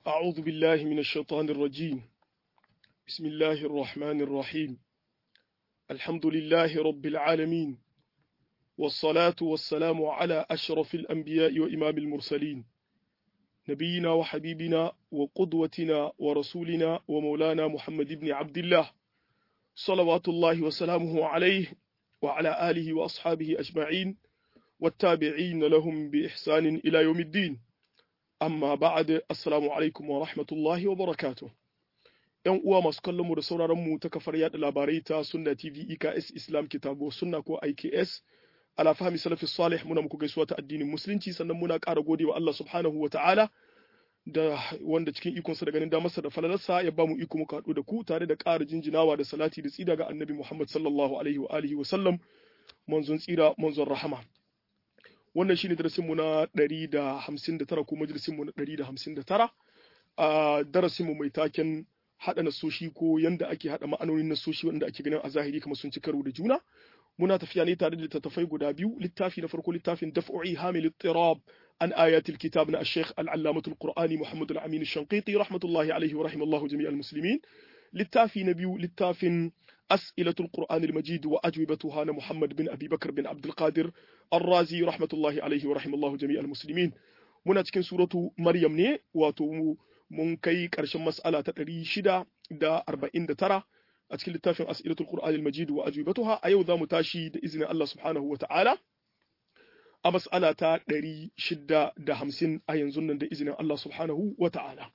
أعوذ بالله من الشيطان الرجيم بسم الله الرحمن الرحيم الحمد لله رب العالمين والصلاة والسلام على أشرف الأنبياء وإمام المرسلين نبينا وحبيبنا وقدوتنا ورسولنا ومولانا محمد بن عبد الله صلوات الله وسلامه عليه وعلى آله وأصحابه أجمعين والتابعين لهم بإحسان إلى يوم الدين amma ba'ad assalamu alaikum wa rahmatullahi wa barakatuh yan uwa masu kallon mu da sauraron mu ta kafar yada labarai ta sunna tv eks islam kitabo sunna ko iks ala fahmi salafi salih muna muku gaisuwa ta addinin musulunci sannan muna ƙara gode wa Allah subhanahu wa ta'ala da wanda cikin ikonsa da ganin damarsa da falalarsa ya ba mu iko muka haɗu da ku tare da ƙara jinjinawa da salati da tsida ga annabi Muhammad sallallahu alaihi wa alihi wa sallam manzon tsira manzon rahama wannan shine darasin mu na 159 ko majalisin mu na 159 a darasin mu mai taken hada nasoshi ko yanda ake hada ma'anonin nasoshi wanda ake ganin a zahiri kamar sun ci karo da juna muna tafiya ne tare da littattafai guda biyu littafi na farko littafin daf'i hamil ittirab an ayatil kitab na al-sheikh al-allamah al-qur'ani muhammad al-amin al-shanqiti rahmatullahi alayhi wa rahimallahu jami'al muslimin littafi na biyu littafin أسئلة القرآن المجيد وأجوبتها محمد بن أبي بكر بن عبد القادر الرازي رحمة الله عليه ورحم الله جميع المسلمين muna cikin suratu Maryam ne wato mun kai ƙarshen mas'ala ta ɗari shida da arba'in da tara a cikin littafin as'ilatul qur'an al-majid wa ajwibatuha a yau za mu tashi da izinin Allah subhanahu wa ta'ala a mas'ala ta ɗari shida da hamsin a yanzu nan da izinin Allah subhanahu wa ta'ala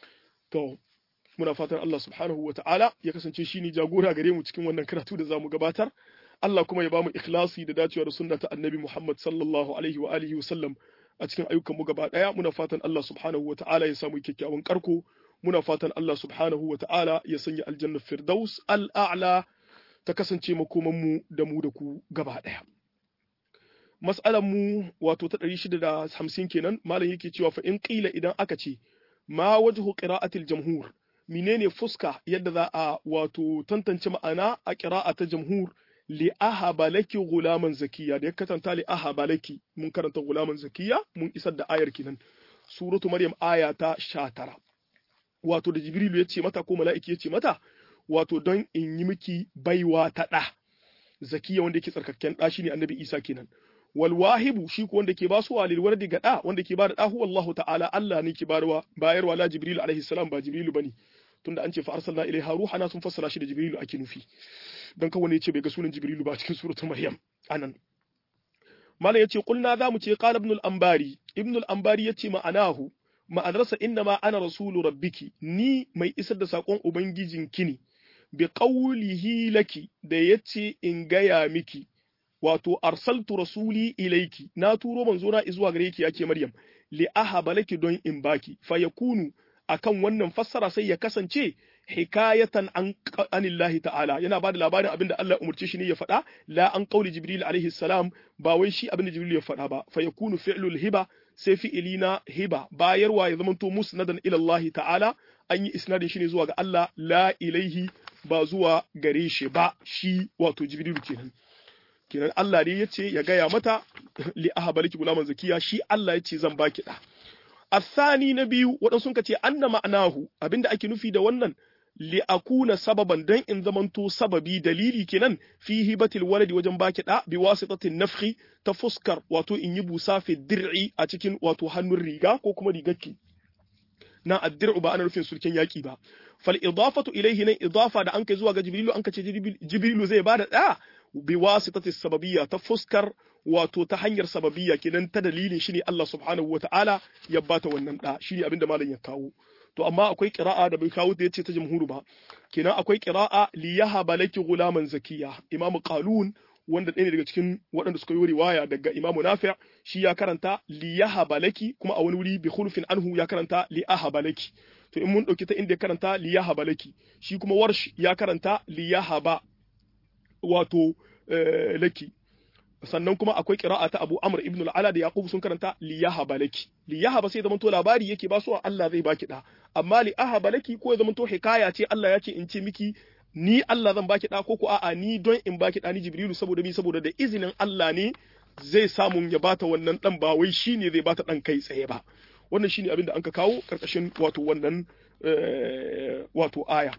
to muna fatan Allah subhanahu wa ta'ala ya kasance shi ne jagora gare mu cikin wannan karatu da zamu gabatar Allah kuma ya bamu ikhlasi da dacewa da sunna ta annabi Muhammad sallallahu alaihi wa alihi wa sallam a cikin ayyukan mu gaba daya muna fatan Allah subhanahu wa ta'ala ya samu kyakkyawan karko muna fatan Allah subhanahu wa ta'ala ya sanya aljanna firdaus al'a'la ta kasance makoman mu da mu da ku gaba daya mas'alan mu wato ta 650 kenan malam yake cewa fa in qila idan aka ce ma wajhu qira'atil jamhur menene fuska yadda za a wato tantance ma'ana a ƙira'a ta jamhur li ahaba laki gulaman zakiya da ya katanta li ahaba laki mun karanta gulaman zakiya mun isar da ayar kinan suratu maryam aya ta 19 wato da jibrilu ya ce mata ko mala'iki ya ce mata wato don in yi miki baiwa ta ɗa zakiya wanda yake tsarkakken ɗa shine annabi isa kenan wal wahibu shi ko wanda ke ba su walil wardi ga ɗa wanda ke ba da ɗa huwa Allah ta'ala Allah ne ke bayarwa bayarwa la jibril alaihi salam ba jibrilu bane tunda an ce fa arsalna ilaiha ruhana sun fassara shi da jibrilu ake nufi dan kawai ne ce bai ga sunan jibrilu ba cikin suratul maryam anan malam yace qulna za mu ce qala ibn al-anbari ibn al-anbari yace ma'anahu ma'anarsa inna ma ana rasulu rabbiki ni mai isar da sakon ubangijinki ne bi qawlihi laki da yace in gaya miki wato arsaltu rasuli ilaiki na turo manzona zuwa gare ki yake maryam li ahaba laki don in baki fa yakunu akan wannan fassara sai ya kasance hikayatan an anillahi ta'ala yana ba da labarin abinda Allah ya umurce shi ne ya faɗa la an qauli jibril alaihi salam ba wai shi abinda jibril ya faɗa ba fa yakunu fi'lul hiba sai fi'ili na hiba bayarwa ya zamanto musnadan ila Allah ta'ala an yi isnadin shi ne zuwa ga Allah la ilaihi ba zuwa gare shi ba shi wato jibril kenan kenan Allah ne yace ya gaya mata li ahabaliki gulaman zakiya shi Allah yace zan baki da الثاني نبي waɗansu sun ce anna ma'anahu abinda ake nufi da wannan li akuna sababan dan in zamanto sababi dalili kenan fi hibatil waladi wajen baki da bi wasitatin nafhi ta fuskar wato in yi busa fi dir'i a cikin wato hannun riga ko kuma rigarki na addir'u ba ana nufin sulken yaki ba fal idafatu ilayhi nan idafa da an kai zuwa ga jibrilu an kace jibrilu zai bada da bi wasitati sababiyya ta fuskar wato ta hanyar sababiyya kenan ta dalilin shine Allah subhanahu wataala ya bata wannan da shine abinda malam ya kawo to amma akwai qira'a da bai kawo da yace ta jamhuru ba kenan akwai qira'a li yahaba laki gulaman zakiya imam qalun wanda ɗaya ne daga cikin waɗanda suka yi riwaya daga imam nafi' shi ya karanta li yahaba laki kuma a wani wuri bi khulfin anhu ya karanta li ahaba laki to in mun dauki ta inda ya karanta li yahaba laki shi kuma warsh ya karanta li yahaba wato laki sannan kuma akwai qira'a ta Abu Amr ibn al-Ala da Yaqub sun karanta li yahaba laki li yahaba sai zamanto labari yake ba su Allah zai baki da amma li ahaba laki ko ya zamanto hikaya ce Allah ya ce in ce miki ni Allah zan baki da ko ko a'a ni don in baki da ni Jibrilu saboda mi saboda da izinin Allah ne zai samu ya bata wannan dan ba wai shine zai bata dan kai tsaye ba wannan shine abin da an ka kawo karkashin wato wannan wato aya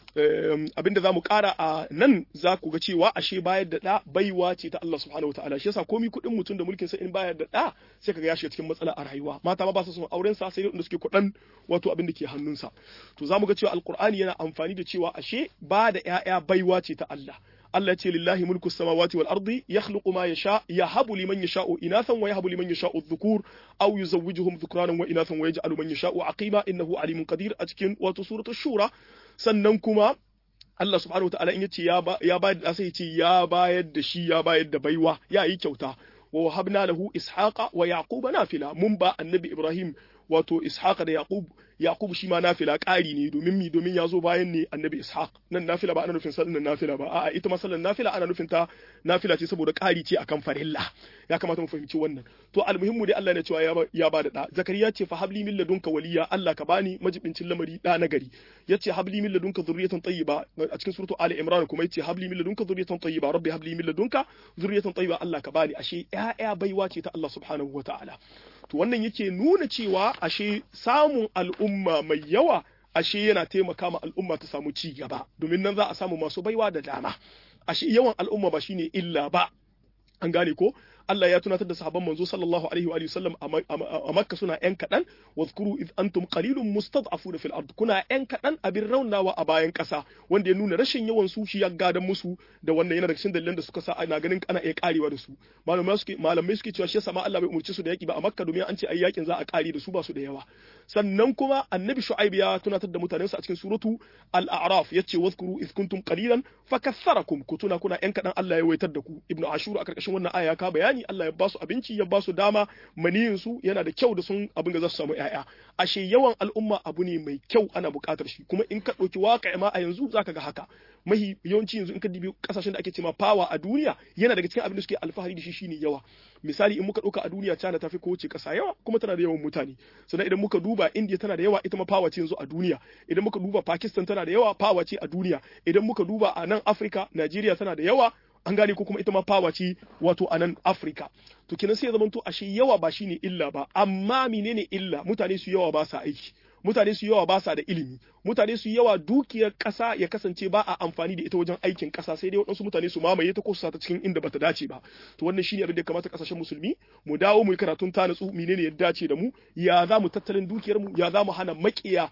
abin da za mu kara a nan za ku ga cewa ashe bayar da ɗa baiwa ce ta Allah subhanahu wa ta'ala shi yasa komi kuɗin mutum da mulkin sa in bayar da ɗa sai kaga ya shiga cikin matsala a rayuwa mata ma ba su son auren sa sai da suke kuɗan wato abin da ke hannunsa to za mu ga cewa alqur'ani yana amfani da cewa ashe ba da ƴaƴa baiwa ce ta Allah Allah ce lillahi mulku samawati wal ardi yakhluqu ma yasha yahabu liman yasha'u inathan wa yahabu liman yasha'u dhukur aw yuzawwijuhum dhukranan wa inathan wa yaj'alu man yasha'u aqima innahu alimun qadir a cikin wato suratul shura sannan kuma Allah subhanahu wa ta'ala in yace ya ya bayar da sai yace ya bayar da shi ya bayar da baiwa ya yi kyauta wa wahabna lahu ishaqa wa yaquba nafila mun ba annabi ibrahim wato ishaqa da yaqub yaqub shi ma nafila ƙari ne domin mi domin ya zo bayan ne annabi ishaq nan nafila ba ana nufin sallan nafila ba a'a ita ma sallan nafila ana nufin ta nafila ce saboda ƙari ce akan farilla ya kamata mu fahimci wannan to almuhimmu dai Allah ne cewa ya ba da da zakariya ce fa habli min ladunka waliya Allah ka bani majibincin lamari da na gari yace habli min ladunka zurriyatan tayyiba a cikin suratu ali imran kuma yace habli min ladunka zurriyatan tayyiba rabbi habli min ladunka zurriyatan tayyiba Allah ka bani ashe ƴaƴa baiwa ce ta Allah subhanahu wataala to wannan yake nuna cewa ashe samun al'umma mai yawa ashe yana taimaka ma al'umma ta samu ci gaba domin nan za a samu masu baiwa da dama ashe yawan al'umma ba shine illa ba an gane ko Allah ya tunatar da sahabban manzo sallallahu alaihi wa sallam a Makka suna yan kadan wadhkuru id antum qalilun mustad'afuna fil ard kuna yan kadan abin raunawa a bayan kasa wanda ya nuna rashin yawan su shi ya gadan musu da wannan yana da cikin dalilan da suka sa ana ganin ana iya karewa da su malamai suke malamai suke cewa shi yasa ma Allah bai umurci su da yaki ba a Makka domin an ce ai yakin za a kare da su ba su da yawa sannan kuma annabi shu'aib ya tunatar da mutanensa a cikin suratu al-a'raf yace wadhkuru id kuntum qalilan fakaththarakum ku tuna kuna yan kadan Allah ya waitar da ku ibnu ashur a karkashin wannan aya ka bayani Allah ya ba su abinci ya ba su dama maniyin su yana da kyau da sun abin da za su samu yaya ashe yawan al'umma abu ne mai kyau ana buƙatar shi kuma in ka ɗauki waƙa ma a yanzu zaka ga haka mahi yawanci yanzu in ka dibi kasashen da ake cewa power a duniya yana daga cikin abin da suke alfahari da shi shine yawa misali in muka ɗauka a duniya China ta fi kowace ƙasa yawa kuma tana da yawan mutane sannan idan muka duba India tana da yawa ita ma power ce yanzu a duniya idan muka duba Pakistan tana da yawa power ce a duniya idan muka duba a nan Africa Nigeria tana da yawa an gane ko kuma ita ma fawa ce wato a nan Afirka. To kenan sai ya zamanto ashe yawa ba shine illa ba, amma menene illa? Mutane su yawa ba sa aiki. Mutane su yawa ba sa da ilimi, mutane su yawa dukiyar ƙasa ya kasance ba a amfani da ita wajen aikin ƙasa sai dai waɗansu mutane su mamaye ta ko su ta cikin inda bata dace ba. To wannan shine abin da ya kamata ƙasashen musulmi mu dawo mu yi karatun ta natsu menene ya dace da mu, ya za mu tattalin dukiyar mu, ya za mu hana maƙiya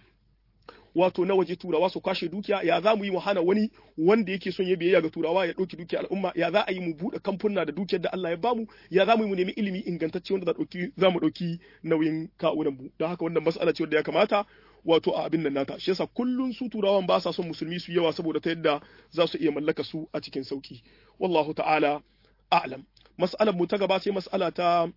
wato na waje turawa su kwashe dukiya ya za mu yi mu hana wani wanda yake son ya biyayya ga turawa ya ɗauki dukiyar al'umma ya za a yi mu buɗe kamfuna da dukiyar da Allah ya bamu ya za mu yi mu nemi ilimi ingantacce wanda za mu ɗauki nauyin kawunan mu don haka wannan mas'ala ce wanda ya kamata wato a abin nan nata shi yasa kullun su turawan ba sa son musulmi su yawa saboda ta yadda za su iya mallaka su a cikin sauki wallahu ta'ala a'lam mas'alar mu ta gaba sai mas'ala ta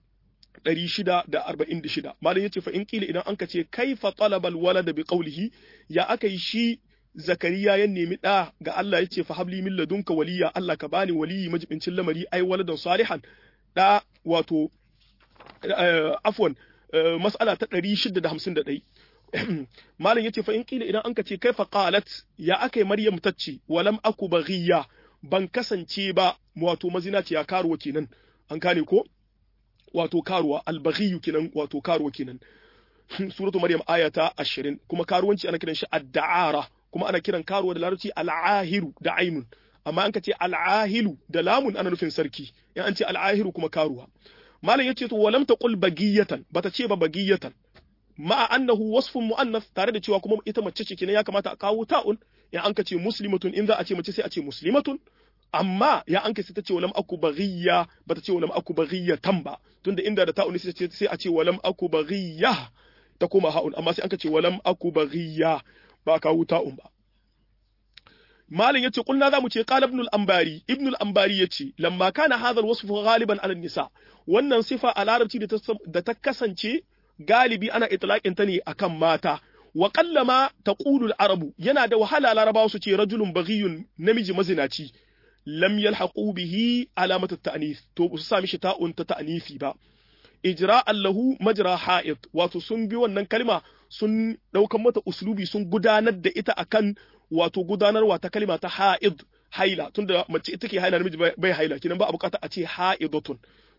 646 malam yace fa in kila idan anka ce kaifa talabal walada bi qawlihi ya aka yi shi zakariya ya nemi da ga Allah yace fa habli min ladunka waliya Allah ka bani waliyi majibincin lamari ai waladan salihan da wato afwan mas'ala ta 651 malam yace fa in kila idan anka ce kaifa qalat ya aka yi maryam tacce walam aku baghiya ban kasance ba wato mazinaciya karuwa kenan an kane ko wato karuwa albaghiyu kenan wato karuwa kenan suratu maryam aya ta 20 kuma karuwanci ana kiran shi ad-da'ara kuma ana kiran karuwa da larabci al-ahiru da ainun amma an ka ce al-ahilu da lamun ana nufin sarki in an ce al-ahiru kuma karuwa malam yace to walam taqul bagiyatan bata ce ba bagiyatan ma'a annahu wasfun mu'annas tare da cewa kuma ita mace ce kenan ya kamata a kawo ta'un in an ka ce muslimatun in za a ce mace sai a ce muslimatun amma ya an sai ta ce walam aku baghiya bata ce walam aku baghiyatan ba tunda inda da ta'un sai sai a ce walam aku baghiya ta koma ha'un amma sai an ce walam aku baghiya ba kawo ta'un ba malin yace kulna zamu ce qala ibn al-anbari ibn al-anbari yace lamma kana hadha al-wasf ghaliban ala nisa wannan sifa a larabci da ta kasance galibi ana itlaqin ta ne akan mata wa qallama taqulu al-arabu yana da wahala larabawa su ce rajulun baghiyun namiji mazinaci lam yalhaqu bihi alamatu ta'nif to su sami shi ta'un ta ta'nifi ba ijra'an lahu majra ha'id wato sun bi wannan kalma sun daukan mata uslubi sun gudanar da ita akan wato gudanarwa ta kalma ta ha'id haila tunda mace ita ke haila namiji bai haila kinan ba a bukata a ce ha'idatun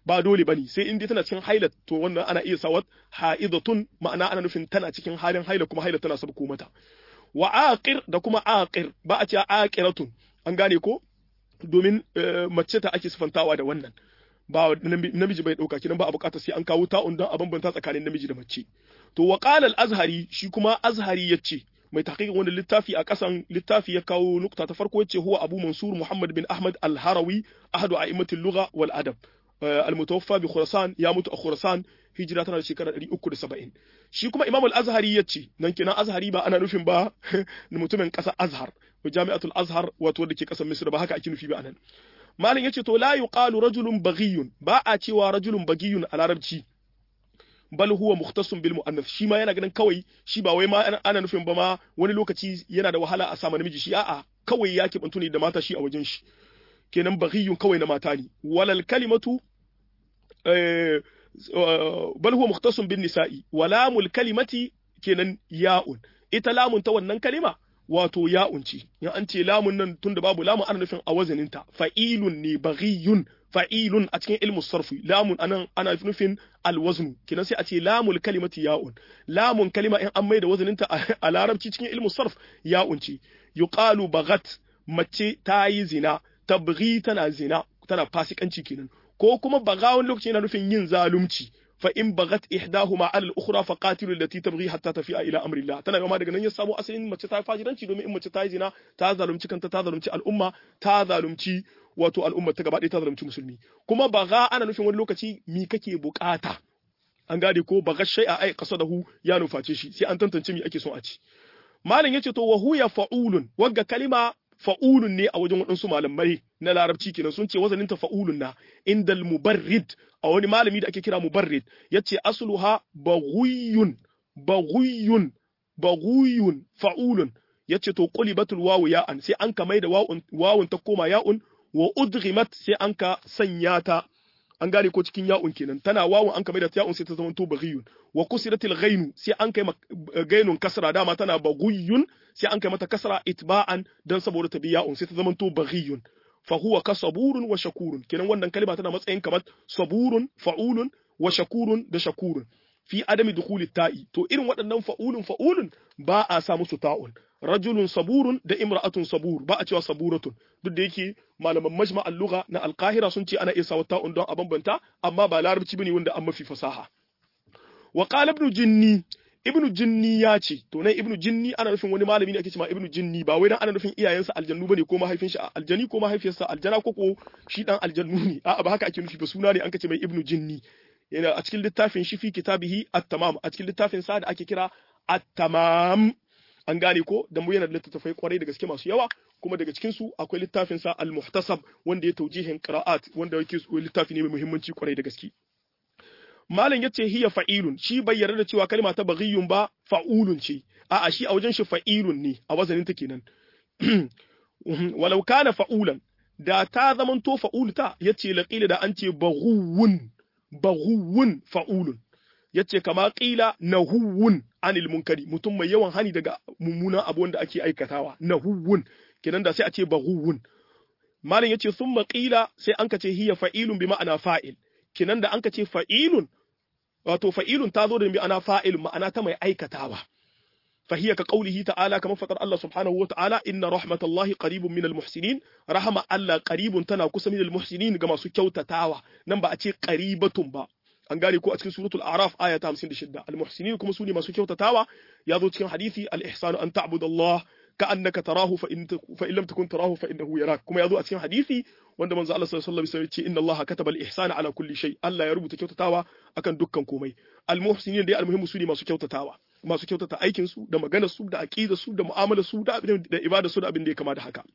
ba dole bane sai in dai tana cikin haila to wannan ana iya sawa haidatun ma'ana ana nufin tana cikin halin haila kuma haila tana sabko mata wa aqir da kuma aqir ba a ce aqiratun an gane ko domin mace ta ake sifantawa da wannan ba namiji bai dauka kinan ba a bukatar sai an kawo ta'un don a bambanta tsakanin namiji da mace to wa qala al-azhari shi kuma azhari yace mai tahqiqin wani littafi a kasan littafi ya kawo nukta ta farko yace huwa abu mansur muhammad bin ahmad al-harawi ahadu a'immatil lugha wal adab al-mutawaffa bi khurasan ya mutu a khurasan hijira tana da shekara 370 shi kuma imam al-azhari yace nan kenan azhari ba ana nufin ba mutumin kasa azhar jami'atul azhar wato da ke kasar misr ba haka ake nufi ba anan malam yace to la yuqalu rajulun baghiyun ba a cewa rajulun baghiyun a larabci bal huwa mukhtasun bil muannath shi ma yana ganin kawai shi ba wai ma ana nufin ba ma wani lokaci yana da wahala a samu namiji shi a'a kawai ya kibantu ne da mata shi a wajen shi kenan baghiyun kawai na mata ne walal kalimatu bal huwa mukhtasun bin nisa'i walamul kalimati kenan ya'un ita lamun ta wannan kalima wato ya'un ce in an ce lamun nan tunda babu lamun ana nufin a wazaninta fa'ilun ne baghiyun fa'ilun a cikin ilmu sarfi lamun anan ana nufin alwaznu kinan sai a ce lamul kalimati ya'un lamun kalima in an maida wazaninta a larabci cikin ilmu sarf ya'un ce yuqalu baghat mace ta yi zina tabghi tana zina tana fasikanci kenan ko kuma baga wani lokaci yana nufin yin zalunci fa in bagat ihdahuma ala al-ukhra fa qatilu allati tabghi hatta tafi'a ila amri Allah tana gama daga nan ya samu asalin mace ta fajiranci domin in mace ta yi zina ta zalunci kanta ta zalunci al'umma ta zalunci wato al'umma ta gaba ɗaya ta zalunci musulmi kuma baga ana nufin wani lokaci mi kake bukata an gade ko baga shay'a ai qasadahu ya nuface shi sai an tantance mi ake son a ci malam yace to wa huya fa'ulun wagga kalima fa'ulun ne a wajen waɗansu malamai na larabci kenan sun ce wazanin ta fa'ulun na indal mubarrid a wani malami da ake kira mubarrid yace asluha baghuyun baghuyun baghuyun fa'ulun yace to qulibatul wawu ya'an sai an ka maida wawun wawun ta koma ya'un wa udghimat sai an ka sanya ta an gane ko cikin ya'un kenan tana wawun an ka maida ta ya'un sai ta zama to baghiyun wa kusiratil ghainu sai an kai gainun kasra dama tana baghuyun sai an kai mata kasra itba'an dan saboda ta biya un sai ta zamanto baghiyun fa huwa ka saburun wa shakurun kenan wannan kalma tana matsayin kamar saburun fa'ulun wa shakurun da shakurun fi adami dukhuli ta'i to irin waɗannan fa'ulun fa'ulun ba a sa musu ta'un rajulun saburun da imra'atun sabur ba a cewa saburatun duk da yake malaman majma' al-lugha na al-qahira sun ce ana iya sa ta'un don a bambanta amma ba larabci bane wanda an mafi fasaha wa qala ibn jinni ibnu jinni ya ce to nan ibnu jinni ana nufin wani malami ne ake cewa ibnu jinni ba wai dan ana nufin iyayensa aljannu bane ko mahaifin shi aljani ko mahaifiyarsa aljana ko ko shi dan aljannu ne a'a ba haka ake nufi ba suna ne an kace mai ibnu jinni yana a cikin littafin shi fi kitabihi at-tamam a cikin littafin sa da ake kira at-tamam an gane ko da mu yana da littattafai kwarai da gaske masu yawa kuma daga cikin su akwai littafin sa al-muhtasab wanda ya taujihin qira'at wanda yake littafi ne mai muhimmanci kwarai da gaske malam yace hiya fa'ilun shi bai yarda da cewa kalma ta baghiyun ba fa'ulun ce a'a shi a wajen shi fa'ilun ne a wazanin ta kenan walau kana fa'ulan da ta zaman to fa'ulta yace laqila da an ce baghuwun baghuwun fa'ulun yace kama qila nahuwun anil munkari mutum mai yawan hani daga mummunan abu wanda ake aikatawa nahuwun kenan da sai a ce baghuwun malam yace thumma qila sai an ka ce hiya fa'ilun bi ma'ana fa'il kinan da anka ce fa'ilun wato fa'ilun ta zo da bi ana fa'il ma'ana ta mai aikatawa fahiya ka qaulihi ta'ala kamar fatar Allah subhanahu wa ta'ala inna rahmatallahi qaribun minal muhsinin rahama Allah qaribun tana kusa minal muhsinin ga masu kyautatawa nan ba a ce qaribatun ba an gane ko a cikin suratul a'raf aya ta 56 al muhsinin kuma su ne masu kyautatawa ya zo cikin hadisi al ihsanu an ta'budallah كأنك تراه فإن فإن لم تكن تراه فإنه يراك كما يذو أتكلم حديثي وند من الله صلى الله عليه وسلم إن الله كتب الإحسان على كل شيء الله يربط كيوتتاوا akan dukkan komai almuhsinin dai almuhimmu su ne masu kyautatawa masu kyautata aikin su da maganar su da aqidar su da mu'amalar su da da ibada su da abin da ya kama da haka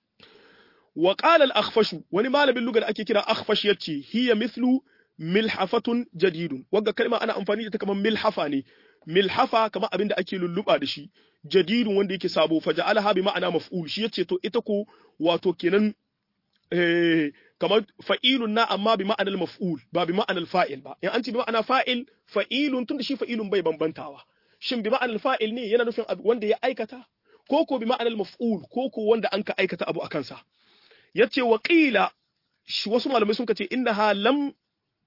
wa qala al-akhfash wani malamin lugar ake kira akhfash yace hiya mithlu milhafatun jadidun wagga kalma ana amfani da ta kamar milhafa ne milhafa kamar abin da ake lulluba da shi jadidun wanda yake sabo faja'alaha bi ma'ana maf'ul shi yace to ita ko wato kenan eh kamar fa'ilun na amma bi ma'anar maf'ul ba bi ma'anar fa'il ba in an ce bi ma'ana fa'il fa'ilun tunda shi fa'ilun bai bambantawa shin bi ma'anar fa'il ne yana nufin wanda ya aikata ko ko bi ma'anar maf'ul ko ko wanda an ka aikata abu a kansa yace wa qila wasu malamai sun ce innaha lam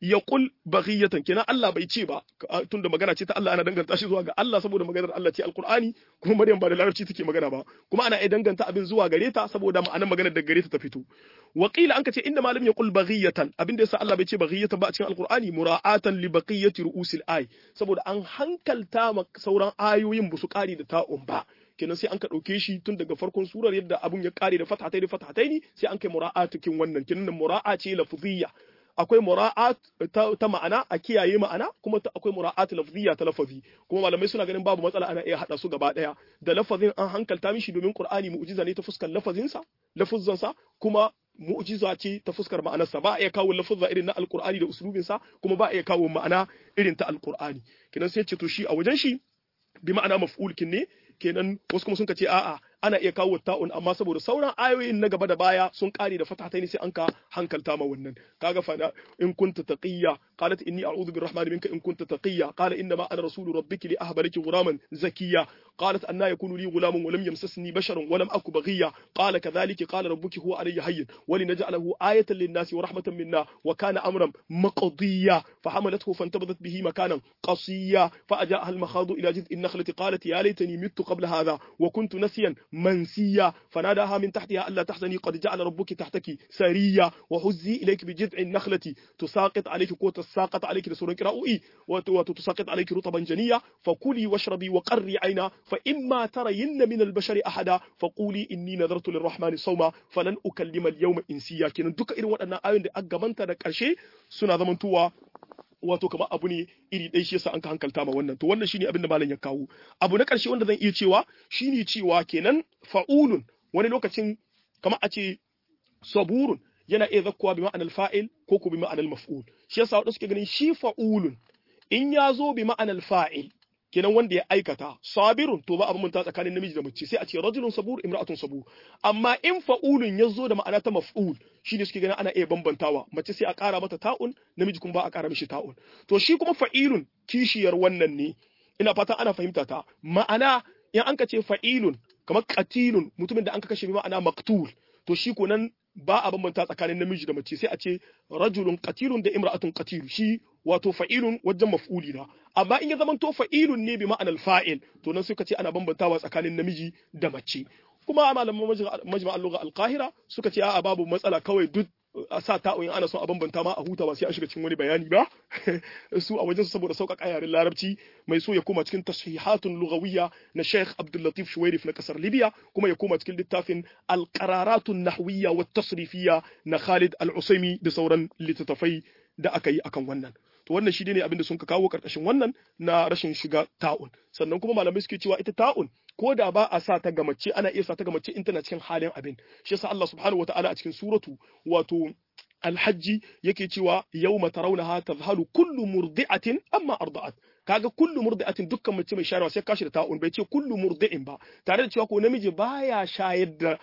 yaqul baghiyatan kenan Allah bai ce ba tunda magana ce ta Allah ana danganta shi zuwa ga Allah saboda maganar Allah ce alqur'ani kuma Maryam ba da larabci take magana ba kuma ana iya danganta abin zuwa gare ta saboda ma'anar maganar da gare ta ta fito wakila an ka ce inda malam yaqul baghiyatan abin da yasa Allah bai ce baghiyatan ba a cikin alqur'ani mura'atan li baqiyati ru'usil ay saboda an hankalta ma sauran ayoyin ba su kare da ta'un ba kenan sai an ka ɗauke shi tun daga farkon surar yadda abun ya kare da fatatai da fatatai sai an kai mura'atukin wannan kenan mura'a ce lafziyya akwai mura'at ta, ma'ana a kiyaye ma'ana kuma akwai mura'at lafziyya ta lafazi kuma malamai suna ganin babu matsala ana iya hada su gaba daya da lafazin an hankalta mishi domin qur'ani mu'jiza ne ta fuskar lafazin sa lafuzzan sa kuma mu'jiza ce ta fuskar ma'anarsa ba a iya kawo lafuzza irin na alqur'ani da uslubin sa kuma ba a iya kawo ma'ana irin ta alqur'ani kenan sai ce to shi a wajen shi bi ma'ana maf'ul kin ne kenan wasu kuma sun ce a'a ana iya kawo ta'un amma saboda sauran ayoyin na gaba da baya sun kare da fatatai ne sai an ka hankalta ma wannan kaga fa in kunta taqiyya qalat inni a'udhu birrahmani minka in kunta taqiyya qala inna ma ana rasulu rabbiki li ahba laki ghulaman zakiyya qalat anna yakunu li ghulamun wa lam yamsasni basharun wa lam aku baghiya qala kadhalika qala rabbuki huwa alayya hayyin wa linaj'alahu ayatan lin-nasi wa rahmatan minna wa kana amran maqdiya فحملته فانتبذت به مكانا قصيا فأجاءها المخاض إلى جذع النخلة قالت يا ليتني مت قبل هذا وكنت نسيا منسيا فناداها من تحتها ألا تحزني قد جعل ربك تحتك سريا وهزي إليك بجذع النخلة تساقط عليك قوة تساقط عليك لسورة قراؤي وتساقط عليك رطبا جنيا فكلي واشربي وقري عينا فإما ترين من البشر أحدا فقولي إني نذرت للرحمن صوما فلن أكلم اليوم إنسيا كنا دوكا إروا أن آيون دي أقبانتا دك أرشي سنة زمنتوا wato kamar abu ne iri ɗaya shi yasa an ka hankalta ma wannan to wannan shine abin da malam ya kawo abu na ƙarshe wanda zan iya cewa shine cewa kenan fa'ulun wani lokacin kamar a ce saburun yana iya zakkuwa bi ma'anar fa'il ko ko bi ma'anar maf'ul shi yasa wadanda suke ganin shi fa'ulun in ya zo bi ma'anar fa'il kenan wanda ya aikata sabirun to ba abin manta tsakanin namiji da mace sai a ce rajulun sabur imra'atun sabur amma in fa'ulun ya zo da ma'ana ta maf'ul shine suke ganin ana iya bambantawa mace sai a ƙara mata ta'un namiji kuma ba a ƙara mishi ta'un to shi kuma fa'ilun kishiyar wannan ne ina fatan ana fahimta ta ma'ana in an ka ce fa'ilun kamar qatilun mutumin da an ka kashe bi ma'ana maqtul to shi ko nan ba a bambanta tsakanin namiji da mace sai a ce rajulun qatilun da imra'atun qatilu shi wato fa'ilun wajen maf'uli na amma in ya zama to fa'ilun ne bi ma'anar fa'il to nan suka ce ana bambantawa tsakanin namiji da mace kuma malaman majma'al lugha al-qahira suka ce a'a babu matsala kawai duk a sa ta'o'in ana son a bambanta ma a huta ba sai an shiga cikin wani bayani ba su a wajen saboda sauƙaƙa yaren larabci mai so ya koma cikin tashihatun lughawiyya na Sheikh Abdul Latif Shuwairif na kasar Libya kuma ya koma cikin littafin al-qararatun nahwiyya wa tasrifiyya na Khalid Al-Usaimi da sauran littattafai da aka yi akan wannan to wannan shi ne abin da sun ka kawo karkashin wannan na rashin shiga ta'un sannan kuma malamai suke cewa ita ta'un ko da ba a sa ta ga mace ana iya sa ta ga mace in tana cikin halin abin shi yasa Allah subhanahu wataala a cikin suratu wato alhajji yake cewa yawma tarawnaha tadhhalu kullu murdi'atin amma arda'at kaga kullu murdi'atin dukkan mace mai shayarwa sai kashi da ta'un bai ce kullu murdi'in ba tare da cewa ko namiji baya shayar da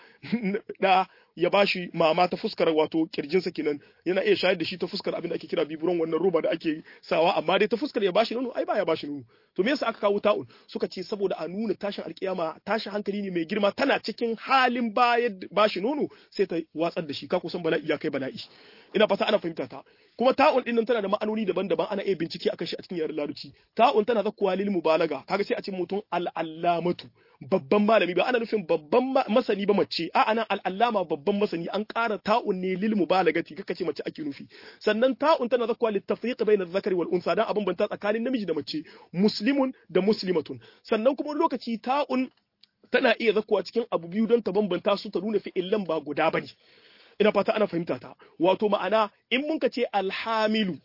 da ya bashi mama ta fuskar wato kirjinsa kenan yana iya shayar da shi ta fuskar abin da ake kira biburon wannan roba da ake sawa amma dai ta fuskar ya bashi nono ai baya bashi nono to me yasa aka kawo ta'un suka ce saboda a nuna tashin alkiyama tashin hankali ne mai girma tana cikin halin bayar bashi nono sai ta watsar da shi ka kusan bala'i ya kai bala'i ina fata ana fahimta ta kuma ta'un din nan tana da ma'anoni daban-daban ana iya bincike akan shi a cikin yaren larabci ta'un tana zakkuwa lil mubalaga kaga sai a ce mutum al'allamatu babban malami ba ana nufin babban masani ba mace a ana al'allama babban masani an ƙara ta'un ne lil mubalagati kaka ce mace ake nufi sannan ta'un tana zakkuwa lit tafriq bayna zakari wal unsa dan abin banta tsakanin namiji da mace muslimun da muslimatun sannan kuma lokaci ta'un tana iya zakkuwa cikin abu biyu don ta bambanta su ta nuna fi'illan ba guda bane ina fata ana fahimta ta wato ma'ana in mun ka ce alhamilu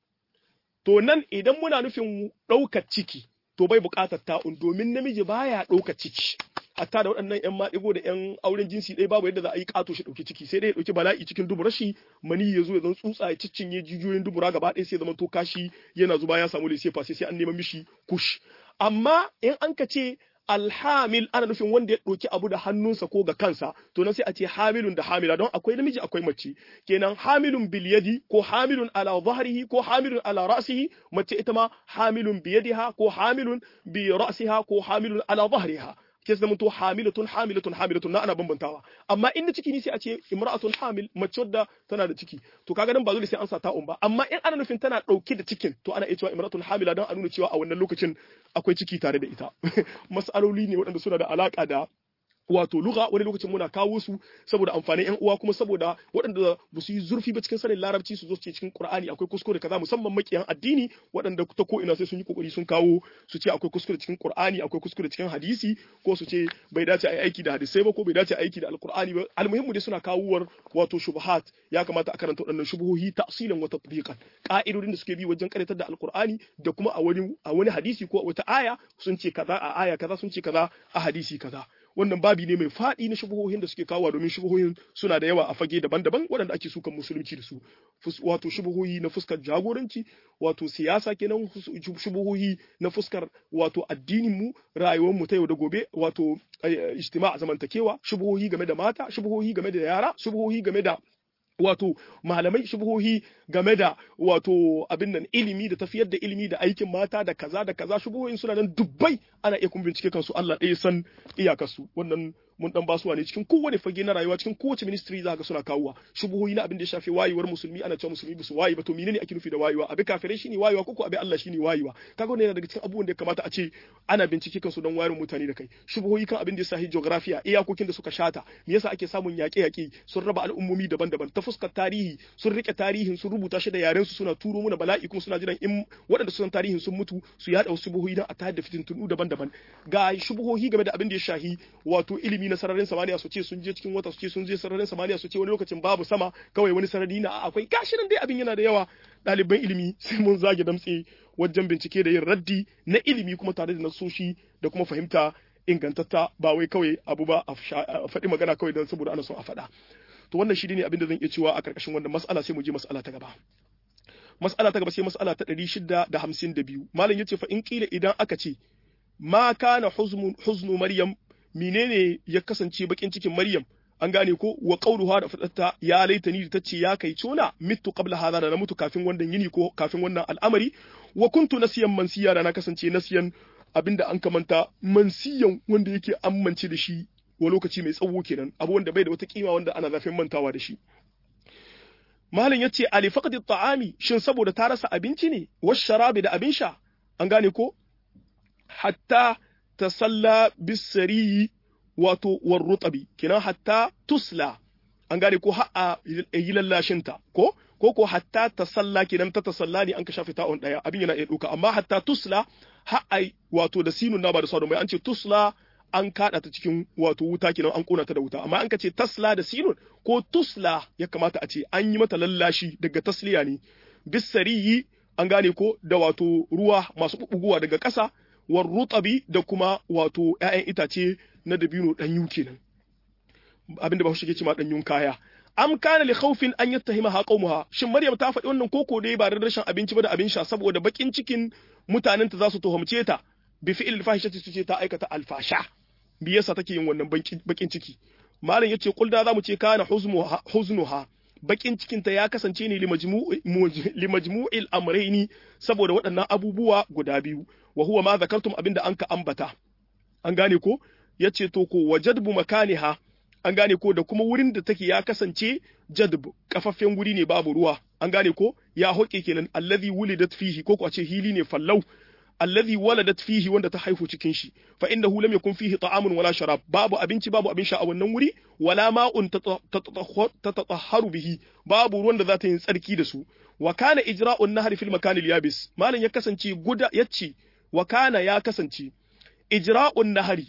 to nan idan muna nufin ɗaukar ciki to bai buƙatar ta'un domin namiji baya ɗaukar ciki hatta da waɗannan ƴan maɗigo da ƴan auren jinsi ɗaya babu yadda za a yi ƙato shi ɗauki ciki sai dai ya ɗauki bala'i cikin dubura shi mani ya zo ya zan tsutsa ya ciccinye jijiyoyin dubura gaba ɗaya sai zama to kashi yana zuba ya samu lise sai sai an nema mishi kush amma in an ka ce alhamil ana nufin wanda ya ɗauki abu da hannunsa ko ga kansa to nan sai a ce hamilun da hamila don akwai namiji akwai mace kenan hamilun bil yadi ko hamilun ala zahrihi ko hamilun ala ra'sihi mace ita ma hamilun bi yadiha ko hamilun bi ra'siha ko hamilun ala zahriha ke zama to hamilatun hamilatun hamilatun na ana bambantawa amma in na ciki ne sai a ce imra'atun hamil mace wadda tana da ciki to kaga nan ba dole sai an sa ta'un ba amma in ana nufin tana dauke da cikin to ana iya cewa imra'atun hamila dan a nuna cewa a wannan lokacin akwai ciki tare da ita mas'aloli ne waɗanda suna da alaka da wato lugha wani lokacin muna kawo su saboda amfanin yan uwa kuma saboda waɗanda ba su yi zurfi ba cikin sanin larabci su zo su ce cikin qur'ani akwai kuskure kaza musamman makiyan addini waɗanda ta ko ina sai sun yi kokari sun kawo su ce akwai kuskure cikin qur'ani akwai kuskure cikin hadisi ko su ce bai dace a yi aiki da hadisai ba ko bai dace a aiki da alqur'ani ba almuhimmu dai suna kawowar wato shubuhat ya kamata a karanta waɗannan shubuhohi ta'silan wa tatbiqan ka'idodin da suke bi wajen karatar da alqur'ani da kuma a wani a wani hadisi ko wata aya sun ce kaza a aya kaza sun ce kaza a hadisi kaza wannan babi ne mai faɗi na shubuhohin da suke kawo domin shubuhohin suna da yawa a fage daban-daban waɗanda ake sukan musulunci da su wato shubuhohi na fuskar jagoranci wato siyasa kenan shubuhohi na fuskar wato addinin mu rayuwar mu ta yau da gobe wato ijtima a zamantakewa shubuhohi game da mata shubuhohi game da yara shubuhohi game da wato malamai shubuhohi game da wato abin nan ilimi da tafiyar da ilimi da aikin mata da kaza da kaza shubuhohin suna nan dubbai ana iya kun bincike kansu Allah ɗaya san iyakarsu wannan mun dan basuwa ne cikin kowane fage na rayuwa cikin kowace ministry za ka suna kawowa shubuhohi na abin da ya shafi wayewar musulmi ana cewa musulmi basu wayi ba to menene ake nufi da wayewa abi kafirai shine wayewa ko abi Allah shine wayewa kaga wannan yana daga cikin abubuwan da ya kamata a ce ana bincike kansu don wayar mutane da kai shubuhohi kan abin da ya shafi geography iyakokin da suka shata me yasa ake samun yaƙe-yaƙe sun raba al'ummomi daban-daban ta fuskar tarihi sun rike tarihin sun rubuta shi da yaren su suna turo muna bala'i kuma suna jiran in waɗanda su san tarihin sun mutu su yada wasu shubuhohi don a tayar da fitintunu daban-daban ga shubuhohi game da abin da ya shahi wato ilimi na sararin samaniya su ce sun je cikin wata su ce sun je sararin samaniya su ce wani lokacin babu sama kawai wani sarari na akwai gashi nan dai abin yana da yawa ɗaliban ilimi sai mun zage damtse wajen bincike da yin raddi na ilimi kuma tare da nasoshi da kuma fahimta ingantatta ba wai kawai abu ba a faɗi magana kawai don saboda ana son a faɗa to wannan shi ne abin da zan iya cewa a ƙarƙashin wannan mas'ala sai mu je mas'ala ta gaba mas'ala ta gaba sai mas'ala ta 652 malam yace fa in kila idan aka ce ma kana huznu maryam menene ya kasance bakin cikin Maryam an gane ko wa qauluha da fadatta ya laitani da tace ya kai cona mitu qabla hadha da na mutu kafin wannan yini ko kafin wannan al'amari wa kuntu nasiyan mansiya da na kasance nasiyan abinda an kamanta mansiyan wanda yake amince da shi wa lokaci mai tsawo kenan abu wanda bai da wata kima wanda ana zafin mantawa da shi malam yace ali faqdi ta'ami shin saboda ta rasa abinci ne wash sharabi da abin sha an gane ko hatta tasalla bisariyi wato warrutabi kinan hatta tusla an gane ko ha'a yi lallashinta ko ko ko hatta tasalla kinan ta tasalla ne an ka shafe ta'on daya abin yana iya duka amma hatta tusla ha'a wato da sinun na ba da sadon bai an ce tusla an kada ta cikin wato wuta kinan an kona ta da wuta amma an ka ce tasla da sinun ko tusla ya kamata a ce an yi mata lallashi daga tasliya ne bisariyi an gane ko da wato ruwa masu bubuguwa daga ƙasa war rutabi da kuma wato ‘ya'yan itace na dabino ɗanyu kenan abinda ba shi ke cima ɗanyun kaya am kana li khawfin an yattahima ha qaumuha shin maryam ta faɗi wannan koko dai ba da rashin abinci ba da abin sha saboda bakin cikin mutanen ta za su tuhumce ta bi fi'il fahishati su ce ta aikata alfasha bi yasa take yin wannan bakin ciki malam yace kulda zamu ce kana huzmuha huznuha bakin cikinta ya kasance ne limajmu'il amraini saboda waɗannan abubuwa guda biyu wa huwa ma zakartum abinda an ka ambata an gane ko yace to ko wajadbu makaniha an gane ko da kuma wurin da take ya kasance jadb kafaffen wuri ne babu ruwa an gane ko ya hoke kenan allazi wulidat fihi ko ko a ce hili ne fallau allazi waladat fihi wanda ta haihu cikin shi fa innahu lam yakun fihi ta'amun wala sharab babu abinci babu abin sha a wannan wuri wala ma'un tatatahharu bihi babu ruwan da za ta yi tsarki da su wa kana ijra'un nahri fil makan al yabis malan ya kasance guda yace wa kana ya kasance ijra'un nahri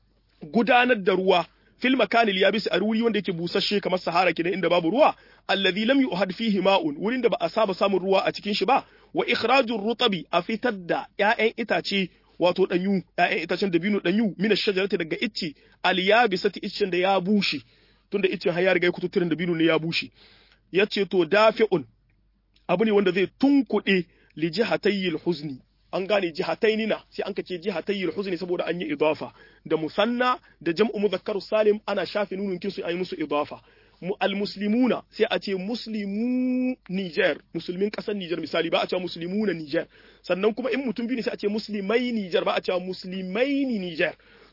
gudanar da ruwa fil makan al yabis a wuri wanda yake busasshe kamar sahara kenan inda babu ruwa alladhi lam yuhad fihi ma'un wurin da ba a saba samun ruwa a cikin shi ba wa ikhrajur rutabi a fitar da ƴaƴan itace wato danyu ƴaƴan itacen dabino danyu mina shajarati daga icce aliyabisati iccen da ya bushe tunda iccen har ya riga ya kututturen dabino ne ya bushe yace to dafi'un abu ne wanda zai tunkuɗe li jihatayil huzni an gane jihataini na sai an kace jihatayil huzni saboda an yi idafa da musanna da jam'u mudhakkaru salim ana shafe nunun kinsu ayi musu idafa almuslimuna sai a ce muslimu Niger musulmin kasar Niger misali ba a cewa muslimuna Niger sannan kuma in mutum biyu ne sai a ce muslimai Niger ba a cewa muslimai Niger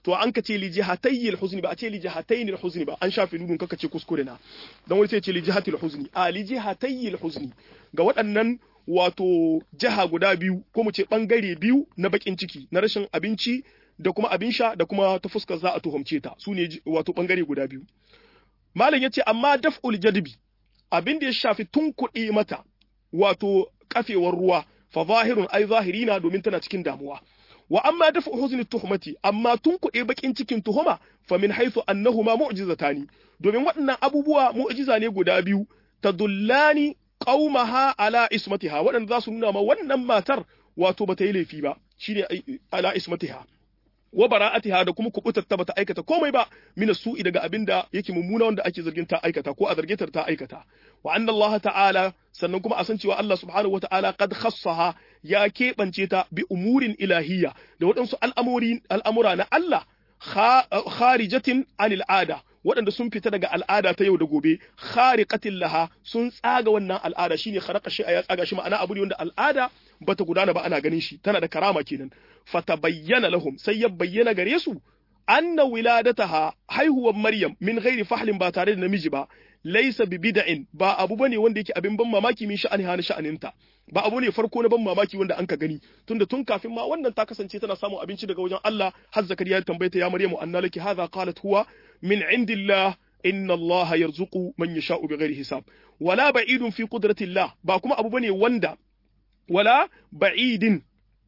to an ka ce li jihatayil huzni ba a ce li jihatayil huzni ba an shafe nunun kaka ce kuskure na dan wani sai ce li jihatil huzni a li jihatayil huzni ga waɗannan wato jiha guda biyu ko mu ce bangare biyu na bakin ciki na rashin abinci da kuma abin sha da kuma ta fuskar za a tuhumce ta su ne wato bangare guda biyu malam yace amma daf'ul jadbi abin da ya shafi tunkuɗe mata wato kafewar ruwa fa zahirun ai zahirina domin tana cikin damuwa wa amma dafa huzni tuhmati amma tun kuɗe bakin cikin tuhuma fa min haythu annahuma mu'jizatani domin waɗannan abubuwa mu'jiza ne guda biyu tadullani qaumaha ala ismatiha waɗanda za su nuna ma wannan matar wato bata yi laifi ba shine ala ismatiha wa bara'atiha da kuma kubutar ta bata aikata komai ba min su'i daga abinda yake mummuna wanda ake zargin ta aikata ko a zarge ta ta aikata wa anna Allah ta'ala sannan kuma a san cewa Allah subhanahu wata'ala qad khassaha ya keɓance ta bi umurin ilahiyya da waɗansu al'amuri al'amura na Allah kharijatin anil ada waɗanda sun fita daga al'ada ta yau da gobe khariqatin laha sun tsaga wannan al'ada shine kharaqa shi ya tsaga shi ma'ana abu ne wanda al'ada bata gudana ba ana ganin shi tana da karama kenan fatabayyana lahum sai ya bayyana gare su anna wiladataha haihuwar maryam min ghairi fahlin ba tare da namiji ba laysa bi bid'in ba abu bane wanda yake abin ban mamaki min sha'ani ha sha'aninta ba abu ne farko na ban mamaki wanda an ka gani tunda tun kafin ma wannan ta kasance tana samun abinci daga wajen Allah har zakariya ya tambaye ta ya maryamu anna laki hadha qalat huwa min indillah inna Allah yarzuqu man yasha'u bighairi hisab wala ba'idun fi qudratillah ba kuma abu bane wanda wala ba'idin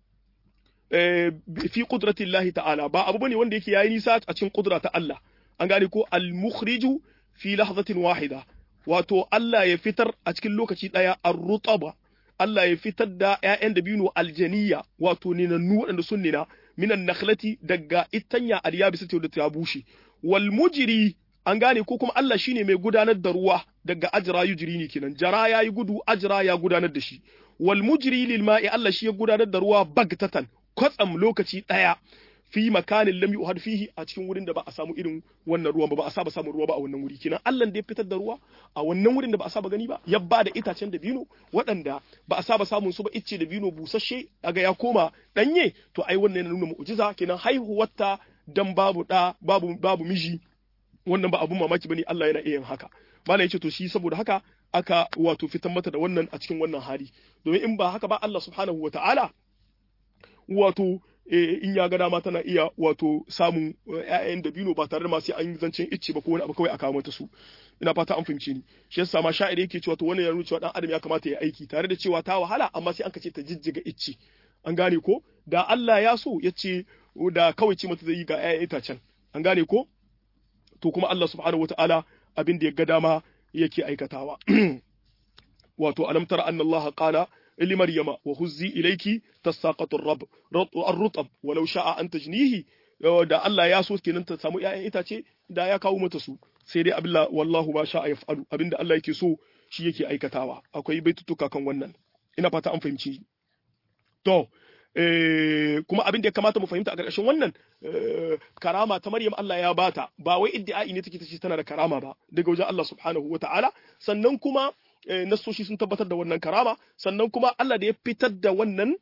fi qudratillahi ta'ala ba abu bane wanda yake yayi nisa a cikin kudura ta Allah an gane ko al-mukhriju fi lahzatin wahida wato Allah ya fitar a cikin lokaci daya ar-rutaba Allah ya fitar da ƴaƴan dabino aljaniya wato ninannu waɗanda sun nina minan nakhlati daga itanya al-yabisa da ta bushe wal mujri an gane ko kuma Allah shine mai gudanar da ruwa daga ajra yujri ne kenan jara yayi gudu ajra ya gudanar da shi wal mujri lil ma'i Allah shi ya gudanar da ruwa bagtatan kwatsam lokaci daya fi makanin lam yuhad fihi a cikin wurin da ba a samu irin wannan ruwan ba ba a saba samun ruwa ba a wannan wuri kenan Allah da ya fitar da ruwa a wannan wurin da ba a saba gani ba ya ba da itacen da bino waɗanda ba a saba samun su ba icce da bino busasshe aga ya koma danye to ai wannan yana nuna mu'jiza kenan haihuwarta dan babu da babu babu miji wannan ba abun mamaki bane Allah yana iya yin haka malai yace to shi saboda haka aka wato fitar mata da wannan a cikin wannan hali domin in ba haka ba Allah subhanahu wataala wato in ya ga dama tana iya wato samun ƴaƴan dabino ba tare da ma sai an yi zancen icce ba ko wani abu kawai a kawo mata su ina fata an fahimce ni shi yasa ma sha'iri yake cewa to wannan ya nuna cewa dan adam ya kamata ya aiki tare da cewa ta wahala amma sai an kace ta jijjiga icce an gane ko da Allah ya so ya ce da kawai ce mata zai yi ga ƴaƴan itacen an gane ko to kuma Allah subhanahu wataala abin da ya ga dama yake aikatawa wato alam tara anna Allah qala لمريم وهزي إليك تساقط الرب الرطب ولو شاء أن تجنيه da Allah ya so kenan ta samu ƴaƴan itace da ya kawo mata su sai dai abilla wallahu ba sha yaf'alu abinda Allah yake so shi yake aikatawa akwai baitutuka kan wannan ina fata an fahimci to eh kuma abin da ya kamata mu fahimta a ƙarƙashin wannan karama ta Maryam Allah ya bata ba wai iddi'ai ne take tace tana da karama ba daga wajen Allah subhanahu wata'ala sannan kuma nassoshi sun tabbatar da wannan karama sannan kuma Allah da ya fitar da wannan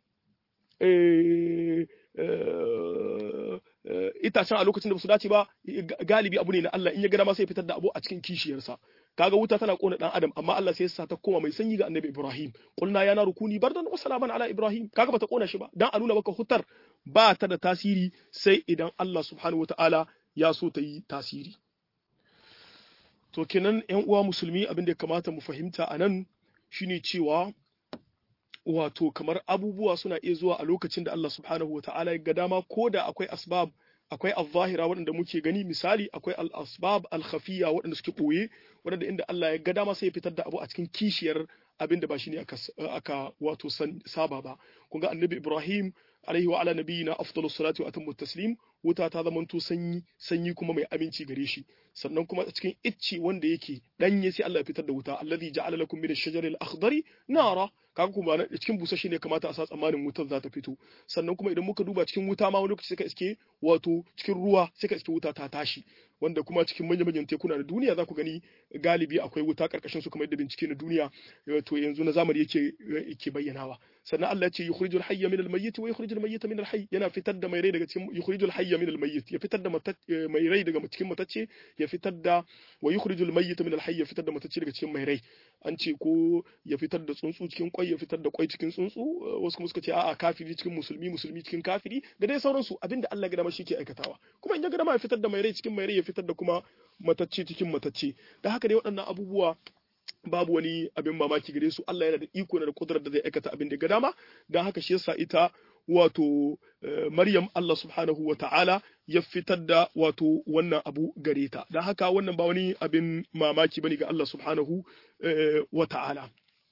itacen a lokacin da ba su dace ba galibi abu ne na Allah in ya gada ma sai fitar da abu a cikin kishiyarsa kaga wuta tana kona dan adam amma Allah sai ya sa ta koma mai sanyi ga annabi Ibrahim qulna ya naru kuni bardan wa salaman ala Ibrahim kaga bata kona shi ba dan a nuna maka hutar ba ta da tasiri sai idan Allah subhanahu wataala ya so ta yi tasiri to kenan yan uwa musulmi abin da ya kamata mu fahimta a nan shine cewa wato kamar abubuwa suna iya zuwa a lokacin da Allah subhanahu wa ta'ala ya ga dama ko da akwai asbab akwai al-zahira waɗanda muke gani misali akwai al-asbab al-khafiya waɗanda suke ɓoye waɗanda inda Allah ya ga dama sai ya fitar da abu a cikin kishiyar abin da ba shi ne aka, aka wato saba ba kun ga annabi Ibrahim alaihi wa ala nabiyina afdalus salatu wa atammu taslim wuta ta zamanto sanyi sanyi kuma mai aminci gare shi sannan kuma a cikin icce wanda yake danye sai Allah ya fitar da wuta allazi ja'ala lakum min ash-shajari al-akhdari nara kaga kuma cikin busasshe ne kamata a sa tsammanin wutar za ta fito sannan kuma idan muka duba cikin wuta ma wani lokaci sai ka iske wato cikin ruwa sai ka iske wuta ta tashi wanda kuma cikin manya-manyan tekuna na duniya za ku gani galibi akwai wuta karkashin su kamar yadda bincike na duniya to yanzu na zamani yake yake bayyanawa sannan Allah ya ce yukhrijul hayya min al-mayyit wa yukhrijul mayyita min al-hayy yana fitar da mai rai daga cikin yukhrijul hayya min al-mayyit ya fitar da mai rai daga cikin matacce ya fitar da wa yukhrijul mayyita min al-hayy ya fitar da matacce daga cikin mai rai an ce ko ya fitar da tsuntsu cikin kwai ya fitar da kwai cikin tsuntsu wasu kuma suka ce a'a kafiri cikin musulmi musulmi cikin kafiri da dai sauransu abinda Allah ya gama shi ke aikatawa kuma in ya gama ya fitar da mai rai cikin mai rai ya fitar da kuma matacce cikin matacce da haka dai waɗannan abubuwa babu wani abin mamaki gare su Allah yana da iko na da kudurar da zai aikata abin da ga dama don haka shi yasa ita wato Maryam Allah subhanahu wa ta'ala ya fitar da wato wannan abu gare ta don haka wannan ba wani abin mamaki bane ga Allah subhanahu wa ta'ala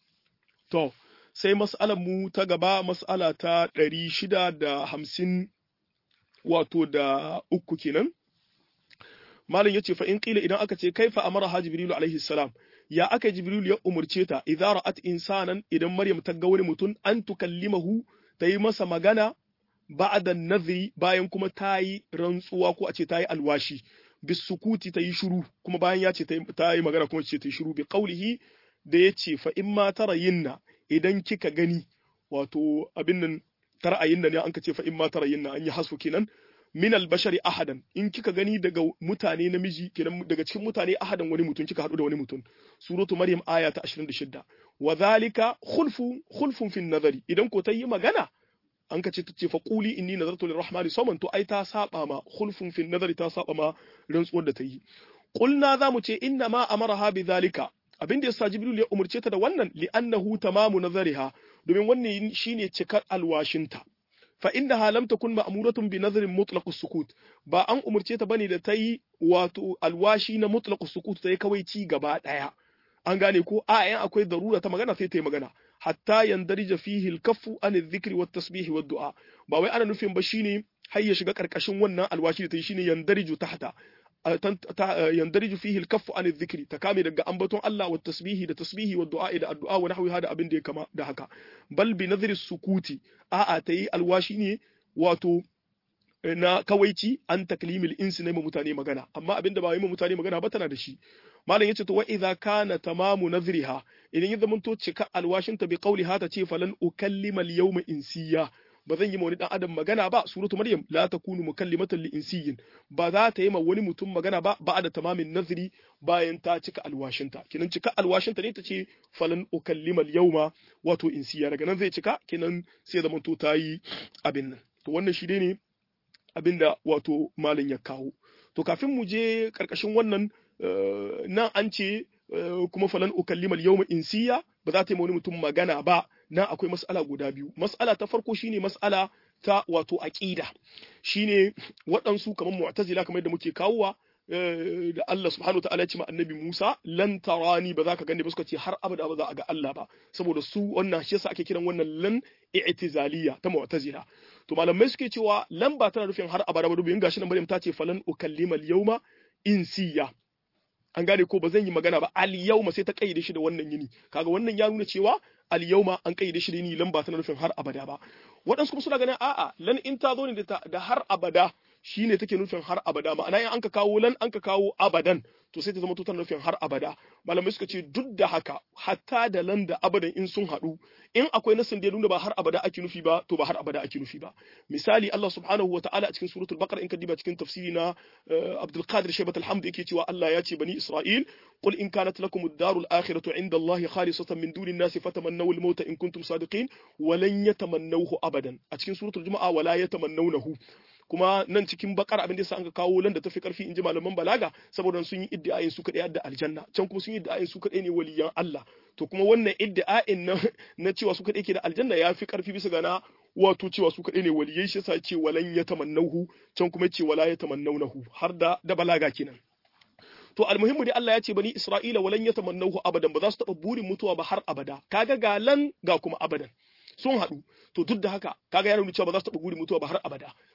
to sai mas'alar mu ta gaba mas'ala ta ɗari shida da hamsin wato da uku kenan malam yace fa in qila idan aka ce kaifa amara jibrilu alaihi salam ya aka jibrilu ya umurce ta idza ra'at insanan idan maryam ta ga wani mutum an tukallimahu ta yi masa magana ba'da nadhri bayan kuma ta yi rantsuwa ko a ce ta yi alwashi bisukuti ta yi shiru kuma bayan ya ce ta yi magana kuma ce ta yi shiru bi qaulihi da yace fa in ma tarayinna idan kika gani wato abin nan tara'ayinna ne an ka ce fa in ma tarayinna an yi hasfu kenan min albashari ahadan in kika gani daga mutane namiji kenan daga cikin mutane ahadan wani mutum kika hadu da wani mutum suratu maryam aya ta 26 wa zalika khulfu khulfun fi nazari idan ko ta yi magana an ka ce ta ce fa quli inni nazartu lirrahmani sawman to ai ta saba ma khulfun fi nazari ta saba ma rantsuwar da ta yi qulna za mu ce inna ma amaraha bi zalika abin da yasa jibril ya umurce ta da wannan li'annahu tamamu nazariha domin wannan shine cikar alwashinta fa innaha lam takun ma'muratun bi nadhrin mutlaq sukut ba an umurce ta bane da ta yi wato alwashi na mutlaq sukut ta yi kawai ci gaba daya an gane ko a yan akwai darura ta magana sai ta yi magana hatta yandarija fihi al-kaffu an adh-dhikri wat tasbih wad du'a ba wai ana nufin ba shine har ya shiga karkashin wannan alwashi da ta yi shine yandariju tahta yandariju fihi al-kaffu an adh-dhikri ta kame daga ambaton Allah wa tasbihi da tasbihi wa du'a da addu'a wa nahwi hada abin da ya kama da haka bal bi nadhri sukuti a'a ta yi alwashi ne wato na kawaici an taklimil insi na mutane magana amma abin da ba yi mutane magana ba tana da shi malam yace to wa idza kana tamamu nadhriha idan ya zamanto cika alwashin ta bi qawliha ta ce falan ukallima al-yawma insiya ba zan yi ma wani dan adam magana ba suratu maryam la takunu mukallimatan li insiyin ba za ta yi ma wani mutum magana ba ba da tamamin nazri bayan ta cika alwashinta kinan cika alwashinta ne ta ce falan ukallima al-yawma wato insiya daga nan zai cika kinan sai zaman to ta yi abin nan to wannan shi ne abinda wato malam ya kawo to kafin mu je karkashin wannan nan an ce kuma falan ukallima al-yawma insiya ba za ta yi ma wani mutum magana ba nan akwai mas'ala guda biyu mas'ala ta farko shine mas'ala ta wato aqida shine waɗansu kamar mu'tazila kamar yadda muke kawowa da Allah subhanahu wataala ya ce ma annabi Musa lan tarani ba za ka gane ba suka ce har abada ba za a ga Allah ba saboda su wannan shi yasa ake kiran wannan lan i'tizaliya ta mu'tazila to malamai suke cewa lan ba tana nufin har abada ba dubin gashi nan Maryam ta ce falan ukallima al-yawma insiya an gane ko ba zan yi magana ba al yawma sai ta kayyade shi da wannan yini kaga wannan ya nuna cewa al yawma an kayyade shi da yini lan ba tana nufin har abada ba waɗansu kuma suna ganin a'a lan in ta zo ne da har abada shine take nufin har abada ma'ana in an ka kawo lan an ka kawo abadan to sai ta zama tana nufin har abada malamai suka ce duk da haka hatta da lan da abadan in sun haɗu in akwai nasin da ya nuna ba har abada ake nufi ba to ba har abada ake nufi ba misali Allah subhanahu wa ta'ala a cikin suratul baqara in ka diba cikin tafsiri na Abdul Qadir Shaybat al-Hamd yake cewa Allah ya ce bani Isra'il qul in kanat lakum ad-darul akhiratu 'inda Allah khalisatan min duni an-nas fatamannaw al-mauta in kuntum sadiqin wa lan yatamannawhu abadan a cikin suratul Jumu'a wala yatamannawnahu kuma nan cikin bakar abin da yasa an ka kawo lan da tafi karfi in ji malaman balaga saboda sun yi iddiayin su kadai da aljanna can kuma sun yi iddiayin su kadai ne waliyan Allah to kuma wannan iddiayin na na cewa su kadai ke da aljanna ya fi karfi bisa ga na wato cewa su kadai ne waliyai shi yasa ce walan yatamannahu can kuma ce wala yatamannawnahu har da da balaga kenan to almuhimmu dai Allah ya ce bani Isra'ila walan yatamannahu abadan ba za su taba burin mutuwa ba har abada kaga ga lan ga kuma abadan sun haɗu to duk da haka kaga ya nuna cewa ba za su taɓa guri mutuwa ba har abada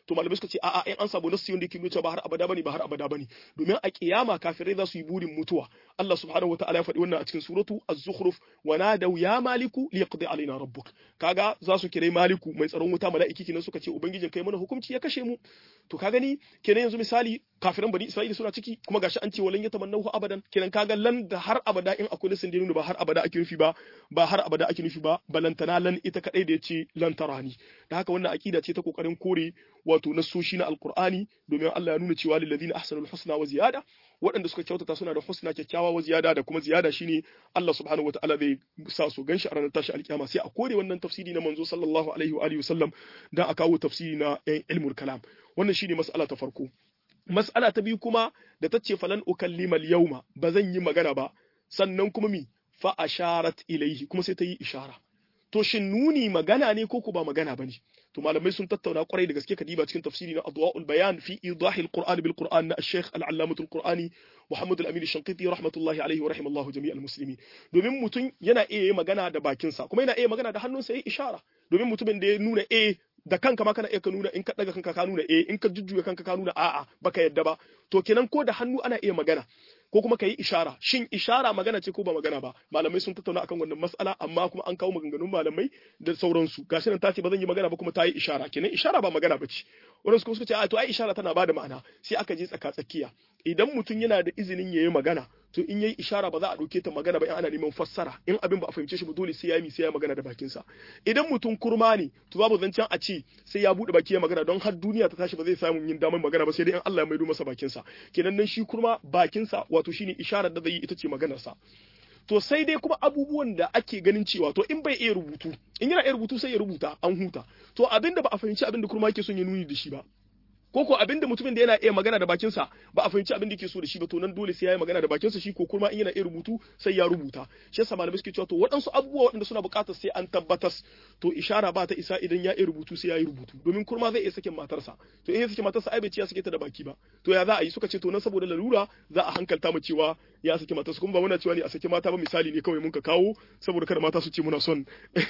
to malamai suka ce a'a in an samu nassi wanda yake nuna ba har abada bane ba har abada bane domin a kiyama kafirai za su yi burin mutuwa Allah subhanahu wataala ya faɗi wannan a cikin suratu az-zukhruf wa nadaw ya maliku liqdi alaina rabbuk kaga za su kirai maliku mai tsaron wuta mala'iki kenan suka ce ubangijin kai mana hukunci ya kashe mu to ka gani kenan yanzu misali kafiran bani isra'ila suna ciki kuma gashi an ce walan yatamannahu abadan kenan kaga lan da har abada in akwai nasin da nuna ba har abada ake nufi ba ba har abada ake nufi ba balantana lan ita kadai da yace lan tarani da haka wannan akida ce ta kokarin kore wato nasoshi na alqur'ani domin Allah ya nuna cewa lil ladina ahsanul husna wa ziyada waɗanda suka kyautata suna da husna kyakkyawa wa ziyada da kuma ziyada shine Allah subhanahu wataala zai sa su ganshi a ranar tashi alkiyama sai a kore wannan tafsiri na manzo sallallahu alaihi wa alihi wasallam dan a kawo tafsiri na ilmul kalam wannan shine mas'ala ta farko mas'ala ta biyu kuma da ta ce falan ukallima al-yawma ba zan yi magana ba sannan kuma mi fa asharat ilaihi kuma sai ta yi ishara to shin nuni magana ne ko ku ba magana bane to malamai sun tattauna kwarai da gaske kadiba cikin tafsiri na adwa'ul bayan fi idahi al-qur'an bil qur'an na al-sheikh al-allamah al-qur'ani Muhammad al-Amin al-Shanqiti rahmatullahi alaihi wa rahimallahu jami'al muslimin domin mutum yana iya magana da bakinsa kuma yana iya magana da hannunsa yayi ishara domin mutumin da ya nuna eh da kanka ma kana iya ka nuna in ka daga kanka ka nuna eh in ka jujjuya kanka ka nuna a'a baka yadda ba to kenan ko da hannu ana iya magana ko kuma ka yi ishara shin ishara magana ce ko ba magana ba malamai sun tattauna akan wannan mas'ala amma kuma an kawo maganganun malamai da sauransu gashi nan ta ce ba zan yi magana ba kuma ta yi ishara kenan ishara ba magana ba ce wannan suka suka ce a to ai ishara tana bada ma'ana sai aka je tsaka tsakiya idan mutum yana da izinin yayi magana to in yayi ishara ba za a dauke ta magana ba in ana neman fassara in abin ba a fahimce shi ba dole sai ya yi sai ya magana da bakin sa idan mutum kurma ne to babu zancen a ce sai ya bude baki ya magana don har duniya ta tashi ba zai samu yin damar magana ba sai dai in Allah ya maido masa bakin sa kenan nan shi kurma bakin sa wato shine isharar da zai yi ita ce maganar sa to sai dai kuma abubuwan da ake ganin cewa to in bai iya rubutu in yana iya rubutu sai ya rubuta an huta to abinda ba a fahimci abinda kurma yake son ya nuni da shi ba ko ko abinda mutumin da yana iya magana da bakinsa ba a fahimci abin da yake so da shi ba to nan dole sai ya yi magana da bakinsa shi ko kuma in yana iya rubutu sai ya rubuta shi yasa malamai suke cewa to waɗansu abubuwa waɗanda suna buƙatar sai an tabbatas to ishara ba ta isa idan ya iya rubutu sai ya yi rubutu domin kurma zai iya sakin matarsa to in ya sake matarsa ai bai ci ya sake ta da baki ba to ya za a yi suka ce to nan saboda lalura za a hankalta mu cewa ya saki matarsa kuma ba muna cewa ne a saki mata ba misali ne kawai mun ka kawo saboda kada mata su ce muna son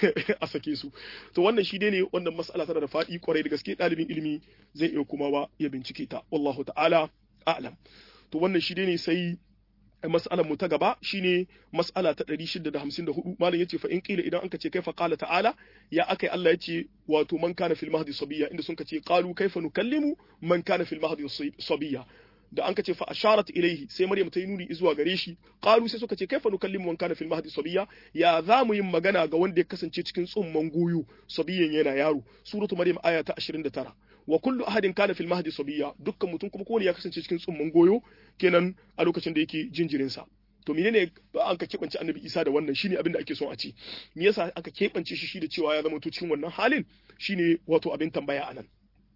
a sake su to wannan shi dai ne wannan mas'ala tana da faɗi kwarai da gaske ɗalibin ilimi zai iya kuma ba ya bincike ta wallahu ta'ala a'lam to wannan shi dai ne sai mas'alar mu ta gaba shine mas'ala ta 654 malam yace fa in qila idan anka ce kaifa qala ta'ala ya akai Allah yace wato man kana fil mahdi sabiya inda sun ce qalu kaifa nukallimu man kana fil mahdi sabiya da an ce fa asharat ilaihi sai Maryam ta yi nuni zuwa gare shi qalu sai suka ce kaifa nukallimu man kana fil mahdi sabiya ya za mu yin magana ga wanda ya kasance cikin tsumman goyo sabiyan yana yaro suratu Maryam aya ta 29 wa kullu ahadin kana fil mahdi sabiya dukkan mutum kuma kowane ya kasance cikin tsumman goyo kenan a lokacin da yake jinjirin sa to menene an ka keɓance annabi isa da wannan shine abin da ake son a ce me yasa aka keɓance shi shi da cewa ya zama to cikin wannan halin shine wato abin tambaya anan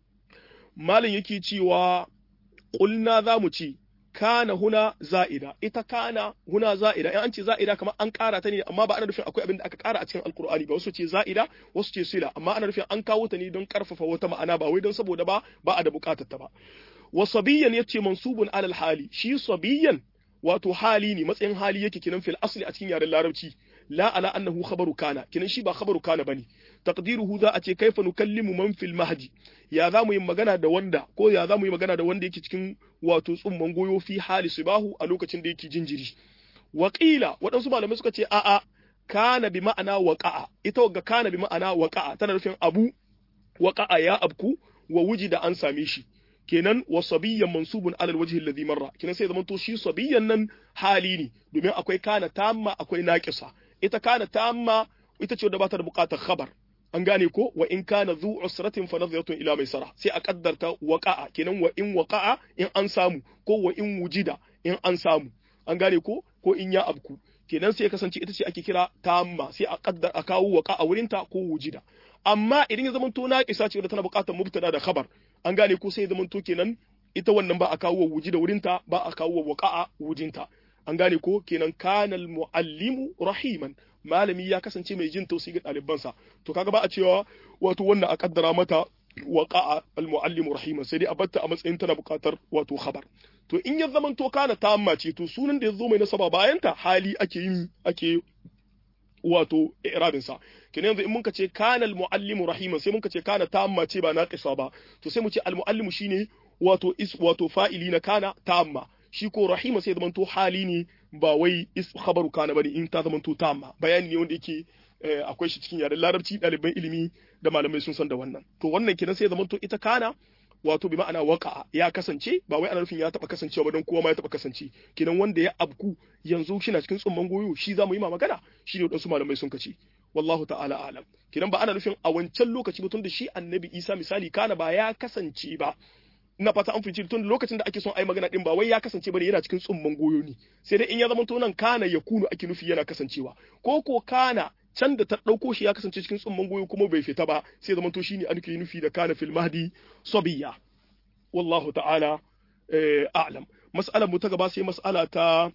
malam yake cewa qulna za mu ce kana huna za'ida ita kana huna za'ida in an ce za'ida kamar an ƙara ta ne amma ba ana nufin akwai abin da aka ƙara a cikin alkur'ani ba wasu ce za'ida wasu ce sila amma ana nufin an kawo ta ne don ƙarfafa wata ma'ana ba wai don saboda ba ba a da buƙatar ta ba wa sabiyan yace mansubun alal hali shi sabiyan wato hali ne matsayin hali yake kinan fil asli a cikin yaren larabci la ala annahu khabaru kana kinan shi ba khabaru kana bane taqdiruhu za a ce kaifa nukallimu man fil mahdi ya za mu yi magana da wanda ko ya za mu yi magana da wanda yake cikin wato tsumman goyo fi hali sibahu a lokacin da yake jinjiri Waƙila waɗansu malamai suka ce a'a kana bi ma'ana waqa'a ita wagga kana bi ma'ana waqa'a tana nufin abu waqa'a ya abku wa wujida an same shi kenan wa sabiyyan mansubun alal wajhi alladhi marra kenan sai zaman to shi sabiyyan nan hali ne domin akwai kana tamma akwai naqisa ita kana tamma ita ce wadda ba ta da buƙatar khabar an gane ko wa in kana zu usratin fa nadhiratun ila maisara sai a kaddarta waqa'a kenan wa in waqa'a in an samu ko wa in wujida in an samu an gane ko ko in ya abku kenan sai ya kasance ita ce ake kira tamma sai a kaddar a kawo waqa'a wurinta ko wujida amma idan ya zamanto naqisa ce wadda tana buƙatar mubtada da khabar an gane ko sai ya zamanto kenan ita wannan ba a kawo wujida wurinta ba a kawo waqa'a wujinta an gane ko kenan kanal muallimu rahiman malami ya kasance mai jin tausayi ga ɗalibansa to kaga ba a cewa wato wannan a kaddara mata waqa'a almuallimu rahiman sai dai a batta a matsayin tana buƙatar wato khabar to in ya zaman to kana tamma ce to sunan da ya zo mai nasaba bayan ta hali ake yin ake wato i'rabin sa kenan yanzu in muka ce kana al-muallimu rahiman sai muka ce kana tamma ce ba naqisa ba to sai mu ce al-muallimu shine wato is wato fa'ili na kana tamma shi ko rahima sai zamanto hali ne ba wai is khabaru kana bane in ta zamanto tamma bayani ne wanda yake akwai shi cikin yaren larabci ɗaliban ilimi da malamai sun san da wannan to wannan kenan sai zamanto ita kana wato bi ma'ana waka ya kasance ba wai ana nufin ya taba kasancewa ba don kowa ma ya taba kasance kenan wanda ya abku yanzu shi na cikin tsumman goyo shi za mu yi ma magana shi ne wadansu malamai sun kace wallahu ta'ala alam kenan ba ana nufin a wancan lokaci ba tun da shi annabi isa misali kana ba ya kasance ba ina fata an fice tun lokacin da ake son ai magana din ba wai ya kasance bane yana cikin tsumman goyo ne sai dai in ya zama to nan kana ya kunu ake nufi yana kasancewa ko ko kana can da ta ɗauko shi ya kasance cikin tsumman goyo kuma bai fita ba sai zama to shine an nufi da kana fil mahdi sabiya wallahu ta'ala a'lam mas'alar mu ta gaba sai mas'ala ta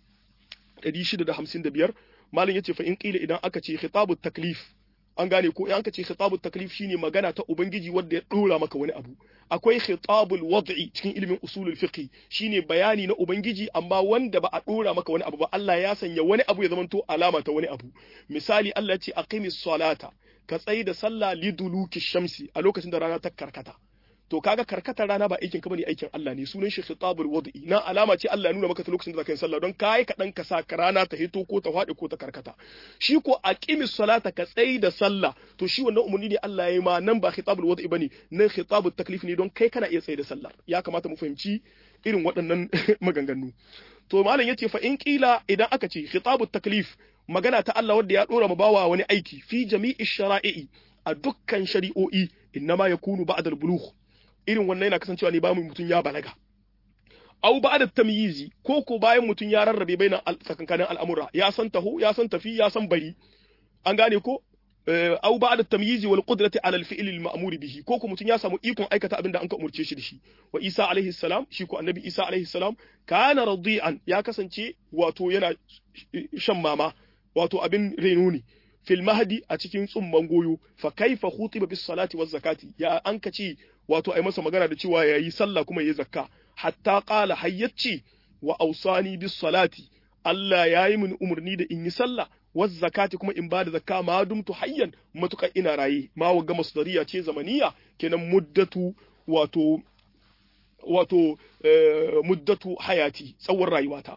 655 malam yace fa in qila idan aka ce khitabut taklif an gane ko in aka ce khitabut taklif shine magana ta ubangiji wanda ya dora maka wani abu akwai khitabul wad'i cikin ilimin usulul fiqh shine bayani na ubangiji amma wanda ba a dora maka wani abu ba Allah ya sanya wani abu ya zamanto alama ta wani abu misali Allah ya ce aqimis salata ka tsayi da sallah liduluki shamsi a lokacin da rana ta karkata to kaga karkatar rana ba aikin ka bane aikin Allah ne sunan shi khitabul wad'i na alama ce Allah ya nuna maka ta lokacin da zaka yi sallah don kai ka dan ka sa rana ta hito ko ta fadi ko ta karkata shi ko aqimis salata ka tsayi da sallah to shi wannan umarni ne Allah ya yi ma nan ba khitabul wad'i bane nan khitabut taklif ne don kai kana iya tsayi da sallah ya kamata mu fahimci irin waɗannan maganganu to malam yace fa in kila idan aka ce khitabut taklif magana ta Allah wanda ya dora ma bawa wani aiki fi jami'i shara'i a dukkan shari'o'i innama yakunu ba'da al-bulugh irin wannan yana kasancewa ne bayan mutum ya balaga au ba da tamyizi ko ko bayan mutum ya rarrabe bainan tsakankanin al'amura ya san taho ya san tafi ya san bari an gane ko au ba da tamyizi wal qudrati ala al fi'l al ma'mur bihi ko ko mutum ya samu ikon aikata abin da an ka umurce shi da shi wa Isa alaihi salam shi ko annabi Isa alaihi salam kana radi'an ya kasance wato yana shan mama wato abin reno ne fil mahdi a cikin tsumman goyo fa kaifa khutiba bis salati waz zakati ya an kace wato ai masa magana da cewa yayi sallah kuma yayi zakka hatta qala hayyacci wa ausani bis salati Allah yayi min umurni da in yi sallah waz zakati kuma in bada zakka ma dumtu hayyan matuka ina raye ma waga masdariya ce zamaniya kenan muddatu wato wato muddatu hayati tsawon rayuwata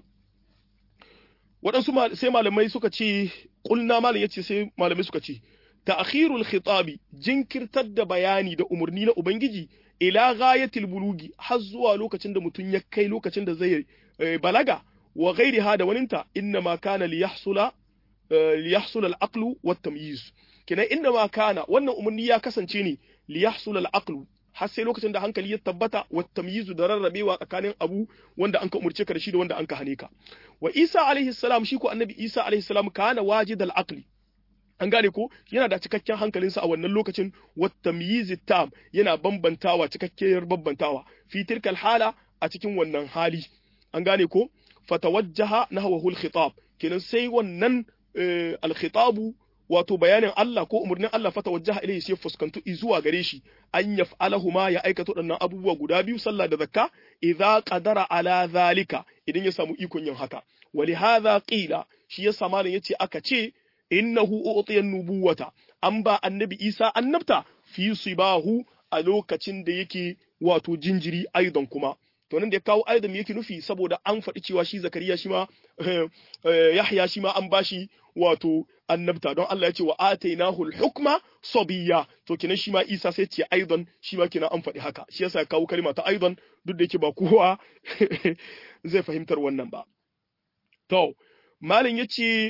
waɗansu sai malamai suka ce ƙulna malam ya ce sai malamai suka ce ta'khirul khitabi jinkirtar da bayani da umarni na ubangiji ila ghayatil bulugi har zuwa lokacin da mutum ya kai lokacin da zai balaga wa ghairiha da waninta inna ma kana li yahsula li yahsula al-aqlu wat tamyiz kina inna ma kana wannan umarni ya kasance ne li yahsula al-aqlu har sai lokacin da hankali ya tabbata wa tamyizu da rarrabewa tsakanin abu wanda an ka umurce ka da shi da wanda an ka hane ka wa Isa alaihi salam shi ko annabi Isa alaihi salam kana wajidal aqli an gane ko yana da cikakken hankalinsa a wannan lokacin wa tamyiz tam yana bambantawa cikakkiyar bambantawa fi tilkal hala a cikin wannan hali an gane ko fatawajjaha nahwahu al-khitab kenan sai wannan al-khitabu wato bayanin Allah ko umarnin Allah fata wajaha ilayhi sai fuskantu zuwa gare shi an yaf'alahu ma ya aikata waɗannan abubuwa guda biyu sallah da zakka idza qadara ala zalika idan ya samu ikon yin haka wali hadha qila shi ya samanin yace aka ce innahu utiya nubuwata an ba annabi Isa annabta fi sibahu a lokacin da yake wato jinjiri aidan kuma to nan da ya kawo aidan yake nufi saboda an faɗi cewa shi zakariya shi ma yahya shi ma an bashi wato annabta don Allah ya ce wa atainahu al-hukma sabiyya to kenan shi ma Isa sai ce aidan shi ma kenan an faɗi haka shi yasa ya kawo kalma ta aidan duk da yake ba kowa zai fahimtar wannan ba to malin yace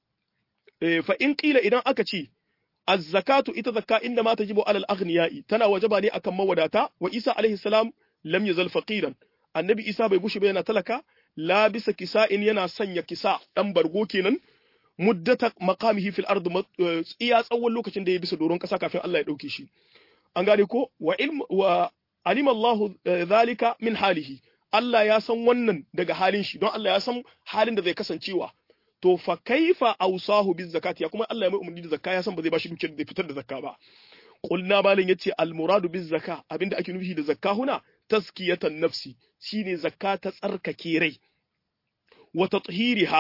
fa in qila idan aka ce az-zakatu ita zakka inda ma tajibu alal aghniyai tana wajaba ne akan mawadata wa Isa alaihi salam lam yazal faqiran annabi Isa bai gushi ba yana talaka la bisa kisa'in yana sanya kisa dan bargo kenan muddata maqamihi fil ard iya tsawon lokacin da ya bisa doron kasa kafin Allah ya dauke shi an gane ko wa ilm wa alima Allah zalika min halihi Allah ya san wannan daga halin shi don Allah ya san halin da zai kasancewa to fa kaifa awsahu biz zakati ya kuma Allah ya mai umarni da zakka ya san ba zai bashi dukiyar da fitar da zakka ba qulna malin yace al muradu biz zakka abinda ake nufi da zakka huna taskiyatan nafsi shine zakka ta tsarkake rai wa tathiriha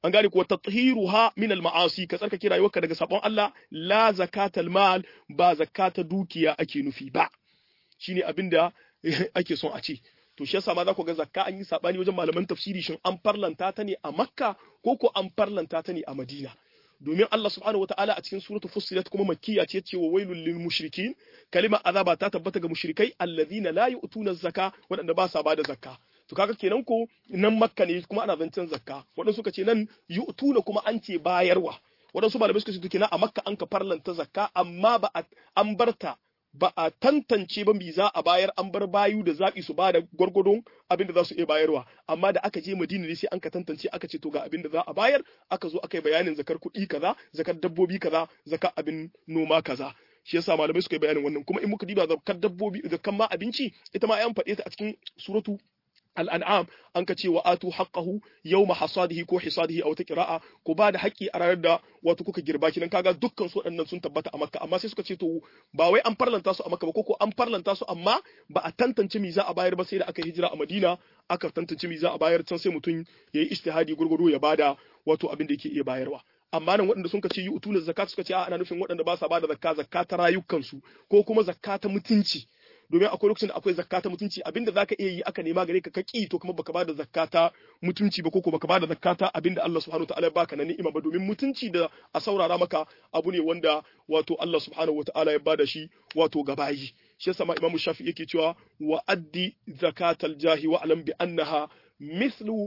an gane kuwa tathiruha min al-ma'asi ka tsarkake rayuwarka daga sabon Allah la zakatal mal ba zakata dukiya ake nufi ba shine abinda ake son a ce to shi yasa ma za ku ga zakka an yi sabani wajen malaman tafsiri shin an farlanta ta ne a Makka ko ko an farlanta ta ne a Madina domin Allah subhanahu wataala a cikin suratul fussilat kuma makkiya ce ce wa wailul lil mushrikin kalima azaba ta tabbata ga mushrikai alladhina la yu'tuna zakka wadanda ba sa bada zakka to kaga kenan ko nan makka ne kuma ana zancen zakka wadansu suka ce nan yu'tuna kuma an ce bayarwa wadansu malamai suka ce to kenan a makka an ka farlanta zakka amma ba an barta ba a tantance ba mi za a bayar an bar bayu da zaɓi su ba da gwargwadon abin da za su iya bayarwa amma da aka je madina ne sai an ka tantance aka ce to ga abin da za a bayar aka zo aka yi bayanin zakar kuɗi kaza zakar dabbobi kaza zakar abin noma kaza shi yasa malamai suka yi bayanin wannan kuma in muka diba zakar dabbobi zakar ma abinci ita ma an faɗe ta a cikin suratu al'an'am an ka ce wa atu haqqahu yawma hasadihi ko hisadihi a wata kira'a ko ba da haƙƙi a ranar da wato kuka girba kinan kaga dukkan su waɗannan sun tabbata a makka amma sai suka ce to ba wai an farlanta su a makka ba ko an farlanta su amma ba a tantance mi za a bayar ba sai da aka hijira a madina aka tantance mi za a bayar can sai mutum ya yi ijtihadi gurgudu ya bada wato abin da yake iya bayarwa amma nan waɗanda sun ce yi utuna zakat suka ce a ana nufin waɗanda ba sa bada zakka zakka ta rayukansu ko kuma zakka ta mutunci domin akwai lokacin da akwai zakka ta mutunci abinda zaka iya yi aka nema gare ka ka ki to kuma baka bada zakka ta mutunci ba ko ko baka bada zakka ta abinda Allah subhanahu wataala ya baka na ni'ima ba domin mutunci da a saurara maka abu ne wanda wato Allah subhanahu wataala ya bada shi wato gabayi shi yasa ma Imam Shafi yake cewa wa addi zakatal jahi wa alam bi annaha mithlu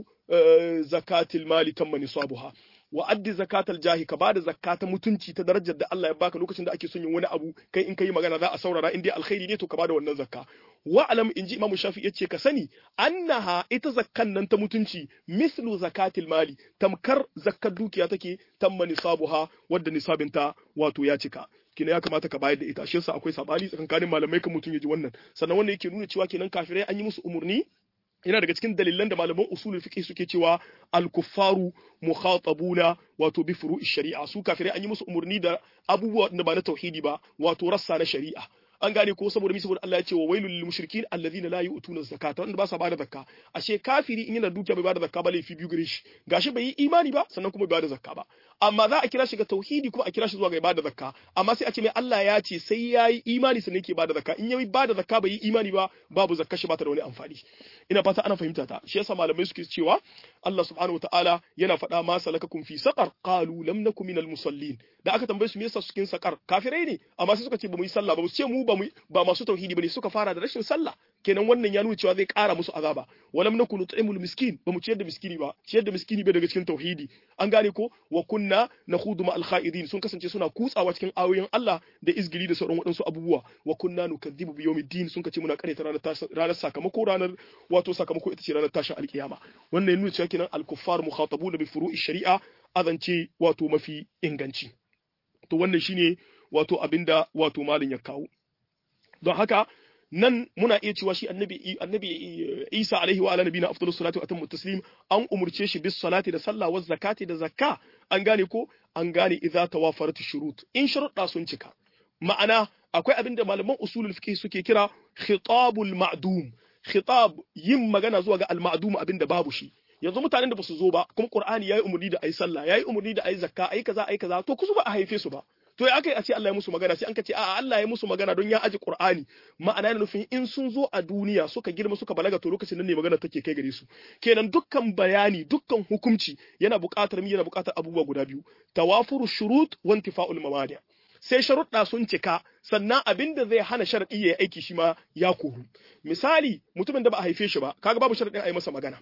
zakatil mali tamma nisabuha wa addi zakatal jahi ka bada zakka ta mutunci ta darajar da Allah ya baka lokacin da ake son yin wani abu kai in kai magana za a saurara in dai alkhairi ne to ka bada wannan zakka wa alam inji imamu shafi yace ka sani annaha ita zakkan nan ta mutunci mislu zakatil mali tamkar zakkar dukiya take tamma nisabuha wadda nisabinta wato ya cika kina ya kamata ka bayar da ita shi yasa akwai sabani tsakankanin malamai kan mutum ya ji wannan sannan wannan yake nuna cewa kenan kafirai an yi musu umurni yana daga cikin dalilan da malaman usulul fiqh suke cewa al-kuffaru mukhatabuna wato bi furu'i shari'a su kafirai an yi musu umurni da abubuwa da ba na tauhidi ba wato rassa na shari'a an gane ko saboda mi saboda Allah ya ce wa wailul lil mushrikin alladhina la yu'tuna zakata wanda ba sa bada zakka ashe kafiri in yana dukiya bai bada zakka ba laifi biyu gare shi gashi bai yi imani ba sannan kuma bai bada zakka ba amma za a kira shi ga tauhidi kuma a kira shi zuwa ga bada zakka amma sai a ce mai Allah ya ce sai yayi imani sannan yake bada zakka in yayi bada zakka bai yi imani ba babu zakka shi ba ta da wani amfani ina fata ana fahimta ta shi yasa malamai suke cewa Allah subhanahu wataala yana faɗa ma salakakum fi saqar qalu lam nakum minal musallin da aka tambaye su me yasa cikin saqar kafirai ne amma sai suka ce ba mu yi sallah ba su ce mu ba mu ba masu tauhidi bane suka fara da rashin sallah kenan wannan ya nuna cewa zai ƙara musu azaba walam nakunu tu'imul miskin ba mu ciyar da miskini ba ciyar da miskini bai daga cikin tauhidi an gane ko wa kunna nakhudu ma al sun kasance suna kutsawa cikin ayoyin Allah da izgili da sauran waɗansu abubuwa wa kunna nukadhibu bi yawmiddin sun kace muna karyata ranar ranar sakamako ranar wato sakamako ita ce ranar tashin alkiyama wannan ya nuna cewa kenan al-kuffar mukhatabuna bi furu'i shari'a azance wato mafi inganci to wannan shine wato abinda wato malin ya kawo don haka nan muna iya cewa shi annabi annabi Isa alaihi wa ala nabiyina afdalus salatu wa atammu taslim an umurce shi bis salati da sallah wa zakati da zakka an gane ko an gane idza tawafarat shurut in sharuɗa sun cika ma'ana akwai abin da malaman usulul fiqh suke kira khitabul ma'dum khitab yin magana zuwa ga al ma'dum abin da babu shi yanzu mutanen da ba su zo ba kuma qur'ani yayi umurni da ayi sallah yayi umurni da ayi zakka ayi kaza ayi kaza to kusu ba a haife su ba to ya aka yi a ce Allah ya musu magana sai an ka ce a'a Allah ya musu magana don ya aji Qur'ani ma'ana yana nufin in sun zo a duniya suka girma suka balaga to lokacin nan ne magana take kai gare su kenan dukkan bayani dukkan hukunci yana buƙatar mi yana buƙatar abubuwa guda biyu tawafuru shurut wa intifa'ul mawani sai sharuɗa sun cika sannan abin da zai hana sharaɗi ya yi aiki shi ma ya koru misali mutumin da ba a haife shi ba kaga babu sharaɗin a yi masa magana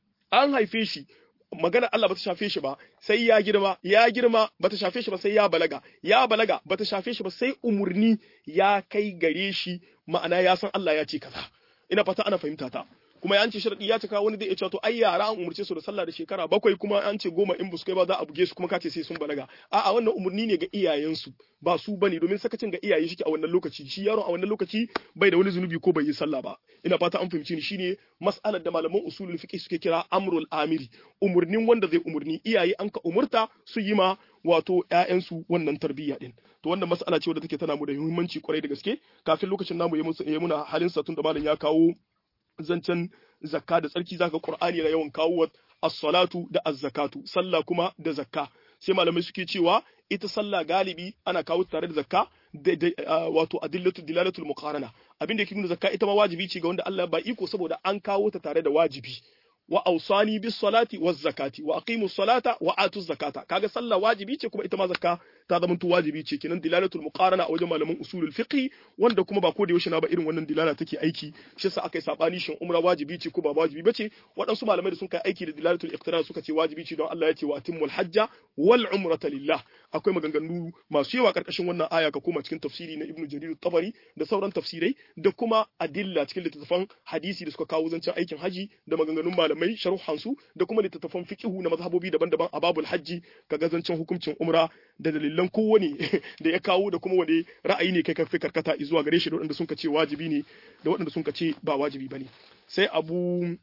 an haife shi magana Allah bata shafe shi ba sai ya girma ya girma bata shafe shi ba sai ya balaga ya balaga bata shafe shi ba sai umurni ya kai gare shi ma'ana ya san Allah ya ce kaza ina fata ana fahimta ta kuma ya ce sharadi ya cika wani zai iya cewa to ai yara an umurce su da sallah da shekara bakwai kuma an ce goma in buskai ba za a buge su kuma kace sai sun balaga a'a wannan umurni ne ga iyayensu ba su bane domin sakacin ga iyaye shi a wannan lokaci shi yaron a wannan lokaci bai da wani zunubi ko bai yi sallah ba ina fata an fahimci ni shine mas'alar da malaman usulul fiqh suke kira amrul amiri umurnin wanda zai umurni iyaye an ka umurta su yi ma wato ƴaƴansu wannan tarbiyya din to wannan mas'ala ce wadda take tana mu da muhimmanci kwarai da gaske kafin lokacin namu ya muna halin sa tun da malam ya kawo zancen zakka da tsarki zaka Qur'ani yana yawan kawo as-salatu da az-zakatu sallah kuma da zakka sai malamai suke cewa ita sallah galibi ana kawo tare da zakka wato adillatu dilalatul muqarana abin da yake nuna zakka ita ma wajibi ce ga wanda Allah ba iko saboda an kawo ta tare da wajibi wa awsani bis salati waz zakati wa aqimu salata wa atu zakata kaga sallah wajibi ce kuma ita ma zakka ta zama to wajibi ce kenan dilalatul muqarana a wajen malaman usulul fiqh wanda kuma ba ko da yaushe na ba irin wannan dilala take aiki shi yasa aka yi sabani shin umra wajibi ce ko ba wajibi bace waɗansu malamai da sun kai aiki da dilalatul iqtirar suka ce wajibi ce don Allah ya ce wa atimmul hajja wal umrata lillah akwai maganganu masu yawa karkashin wannan aya ka koma cikin tafsiri na ibnu jarir tabari da sauran tafsirai da kuma adilla cikin littattafan hadisi da suka kawo zancen aikin haji da maganganun malamai sharuhan su da kuma littattafan fiqhu na mazhabobi daban-daban a babul hajji kaga zancen hukuncin umra da dalilan kowane da ya kawo da kuma wani ra'ayi ne kai karfi karkata zuwa gare shi da waɗanda sun ce wajibi ne da waɗanda sun ce ba wajibi bane sai abu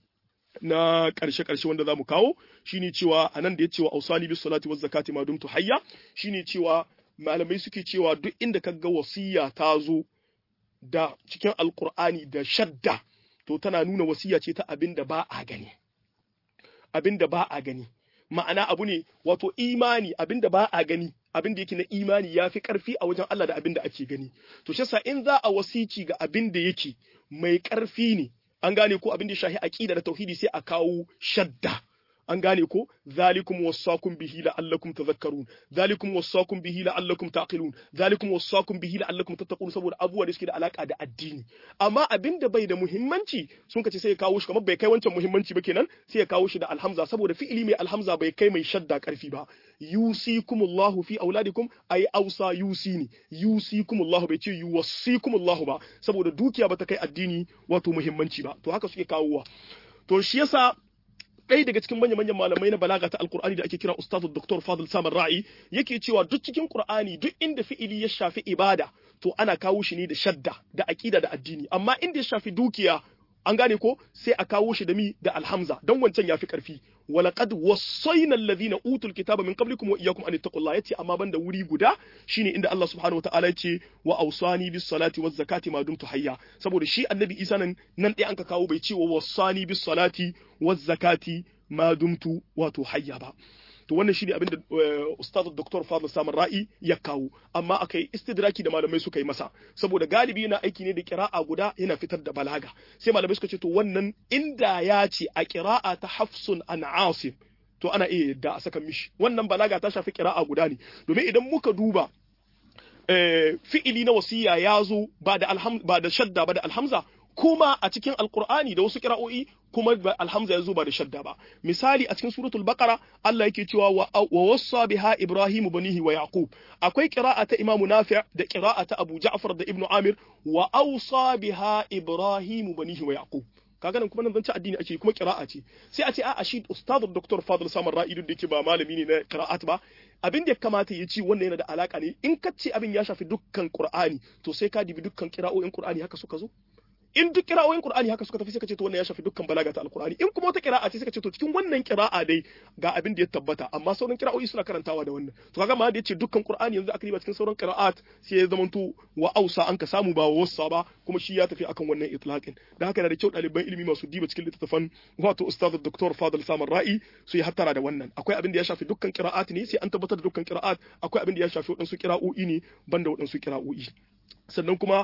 na ƙarshe ƙarshe wanda za mu kawo shine cewa anan da ya cewa ausani bis salati waz zakati ma dumtu hayya shine cewa malamai suke cewa duk inda kaga wasiya ta zo da cikin alqur'ani da shadda to tana nuna wasiya ce ta abin da ba a gani abin da ba a gani ma'ana abu ne wato imani abin da ba a gani abin da yake na imani ya fi ƙarfi a wajen Allah da abin da ake gani to shi in za a wasici ga abin da yake mai ƙarfi ne an gane ko abin da shahi aqida da tauhidi sai a kawo shadda an gane ko zalikum wasaqum bihi la'allakum tadhakkarun zalikum wasaqum bihi la'allakum taqilun zalikum wasaqum bihi la'allakum tattaqun saboda abubuwa da suke da alaka da addini amma abin da bai da muhimmanci sun kace sai ya kawo shi kamar bai kai wancan muhimmanci ba kenan sai ya kawo shi da alhamza saboda fi'ili mai alhamza bai kai mai shadda karfi ba yusikumullahu fi auladikum ay ausa yusini yusikumullahu bai ce yuwassikumullahu ba saboda dukiya bata kai addini wato muhimmanci ba to haka suke kawowa to shi yasa ɗaya daga cikin manya-manyan malamai na balaga ta alkur'ani da ake kira ustazu dr fadl samar ra'i yake cewa duk cikin qur'ani duk inda fi'ili ya shafi ibada to ana kawo shi ne da shadda da aqida da addini amma inda ya shafi dukiya an gane ko sai a kawo shi da mi da alhamza don wancan yafi karfi walaqad wassayna alladhina utul kitaba min qablikum wa iyyakum an taqullaha yace amma banda wuri guda shine inda Allah subhanahu wataala yace wa awsani bis salati waz zakati ma dumtu hayya saboda shi annabi Isa nan nan dai anka kawo bai ce wa wassani bis salati waz zakati ma dumtu wato hayya ba to wannan shine abin da ustaz Dr. Fadl Samar Ra'i ya kawo amma akai istidraki da malamai suka yi masa saboda galibi yana aiki ne da qira'a guda yana fitar da balaga sai malamai suka ce to wannan inda ya ce a qira'a ta Hafsun an Asim to ana iya yadda a saka mishi wannan balaga ta shafi qira'a guda ne domin idan muka duba fi'ili na wasiya ya zo ba da ba da shadda ba da alhamza kuma a cikin alkur'ani da wasu kira'o'i kuma alhamza ya zo ba da shadda ba misali a cikin suratul baqara Allah yake cewa wa wassa biha ibrahim banihi wa yaqub akwai qira'a ta imamu nafi' da qira'a ta abu ja'far da ibnu amir wa awsa biha ibrahim banihi wa yaqub kaga nan kuma nan zance addini ake kuma qira'a ce sai a ce a shi ustad dr fadl samar ra'idu da yake ba malami ne na qira'at ba abin da ya kamata ya ci wannan yana da alaka ne in ka ce abin ya shafi dukkan qur'ani to sai ka dibi dukkan qira'o'in qur'ani haka suka zo in duk kira'o'in Qur'ani haka suka tafi suka ce to wannan ya shafi dukkan balaga ta Al-Qur'ani in kuma wata kira'a ce suka ce to cikin wannan kira'a dai ga abin da ya tabbata amma sauran kira'o'i suna karantawa da wannan to kaga ma da yace dukkan Qur'ani yanzu aka riba cikin sauran qira'at sai ya zamanto wa ausa an ka samu ba wassa ba kuma shi ya tafi akan wannan itlaqin da haka yana da kyau ɗaliban ilimi masu diba cikin littattafan wato ustaz Dr. Fadl Samar Ra'i su yi hattara da wannan akwai abin da ya shafi dukkan qira'at ne sai an tabbatar da dukkan qira'at akwai abin da ya shafi waɗansu qira'o'i ne banda waɗansu qira'o'i sannan kuma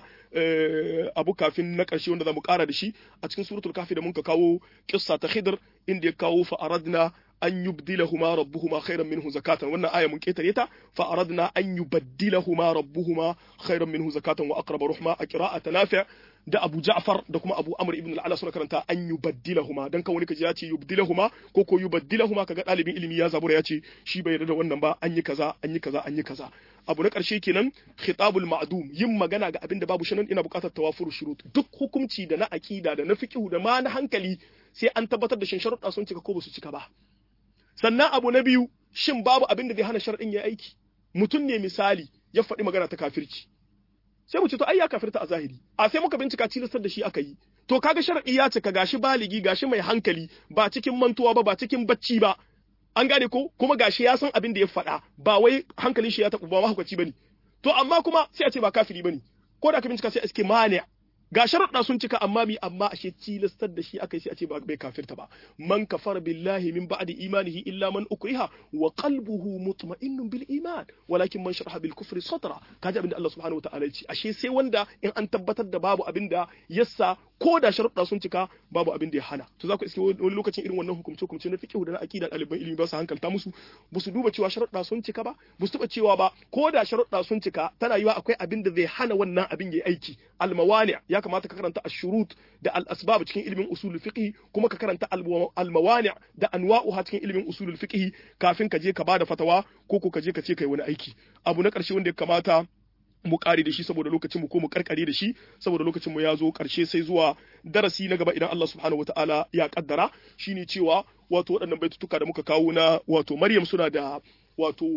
abu kafin na ƙarshe wanda za mu ƙara da shi a cikin suratul kafi da muka kawo kissa ta khidr inda ya kawo fa aradna an yubdilahuma rabbuhuma khairan minhu zakatan wannan aya mun ketare ta fa aradna an yubaddilahuma rabbuhuma khairan minhu zakatan wa aqrab ruhma a qira'at nafi' da Abu Ja'far da kuma Abu Amr ibn al-Ala suna karanta an yubaddilahuma dan kan wani kaji ya ce yubdilahuma ko ko yubaddilahuma kaga dalibin ilimi ya zabura ya ce shi bai yarda da wannan ba an yi kaza an yi kaza an yi kaza abu na karshe kenan khitabul ma'dum yin magana ga abin da babu shanan ina buƙatar tawafuru shurut duk hukunci da na aqida da na fiqhu da ma na hankali sai an tabbatar da shin sharuɗa sun cika ko ba su cika ba sannan abu na biyu shin babu abin da zai hana sharadin ya aiki mutum ne misali ya faɗi magana ta kafirci sai mu ce to ai ya kafirta a zahiri a sai muka bincika tilastar da shi aka yi to kaga sharadi ya cika gashi baligi gashi mai hankali ba cikin mantuwa ba ba cikin bacci ba an gane ko kuma gashi ya san abin da ya faɗa ba wai hankalin shi ya taɓa ba mahaukaci bane to amma kuma sai a ce ba kafiri bane ko da ka bincika sai a iske mani ga sharuɗa sun cika amma mi amma ashe tilastar da shi aka yi sai a ce ba bai kafirta ba man kafara billahi min ba'di imanihi illa man ukriha wa qalbuhu mutma'innun bil iman walakin man sharaha bil kufri sadra kaji abinda Allah subhanahu wataala ya ce ashe sai wanda in an tabbatar da babu abinda yassa ko da sharuɗa sun cika babu abin da ya hana to za ku iske wani lokacin irin wannan hukumce hukumce na fiqh da na aqida ɗaliban ilimi ba su hankalta musu ba su duba cewa sharuɗa sun cika ba ba su taɓa cewa ba ko da sharuɗa sun cika tana yiwa akwai abin da zai hana wannan abin ya aiki almawani ya kamata ka karanta ashurut da al-asbab cikin ilimin usulul fiqh kuma ka karanta almawani da anwa'uha cikin ilimin usulul fiqh kafin ka je ka bada fatawa ko ko ka je ka ce kai wani aiki abu na ƙarshe wanda ya kamata mu kare da shi saboda lokacin mu ko mu karkare da shi saboda lokacin mu ya zo karshe sai zuwa darasi na gaba idan Allah subhanahu wataala ya kaddara shine cewa wato waɗannan baitutuka da muka kawo na wato Maryam suna da wato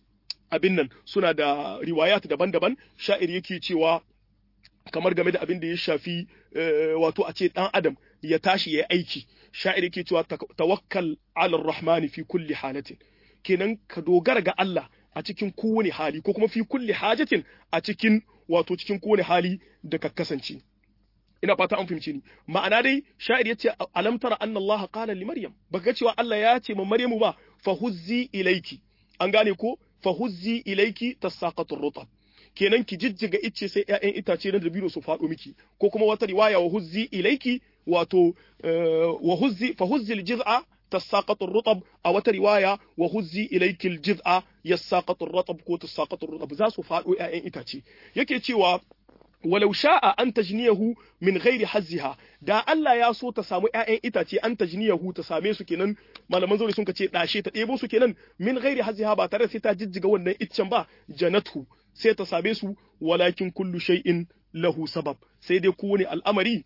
abin nan suna da riwayat daban-daban sha'ir yake cewa kamar game da abin da ya shafi wato a ce dan adam ya tashi ya aiki sha'ir yake cewa tawakkal ala rahmani fi kulli halatin kenan ka dogara ga Allah a cikin kowane hali ko kuma fi kulli hajatin a cikin wato cikin kowane hali da ka kasance ina fata an fahimce ni ma'ana dai sha'ir yace alam tara anna Allah qala li maryam baka cewa Allah ya ce ma maryamu ba fa huzzi ilayki an gane ko fa huzzi ilayki tasaqatu rutab kenan ki jijjiga icce sai ƴaƴan itace na dabino su faɗo miki ko kuma wata riwaya wa huzzi ilayki wato wa huzzi fa huzzi al-jiz'a تساقط الرطب أو رواية وهزي إليك الجذع يساقط الرطب كو تساقط الرطب زاسو فادو أين إتاتي يكي تيوا ولو شاء أن تجنيه من غير حزها da Allah ya so ta samu ƴaƴan itace an tajniyahu ta same su kenan malaman zauri sun ce dashe ta ɗebo su kenan min ghairi haziha ba tare sai ta jijjiga wannan iccen ba janatu sai ta same su walakin kullu shay'in lahu sabab sai dai kowane al'amari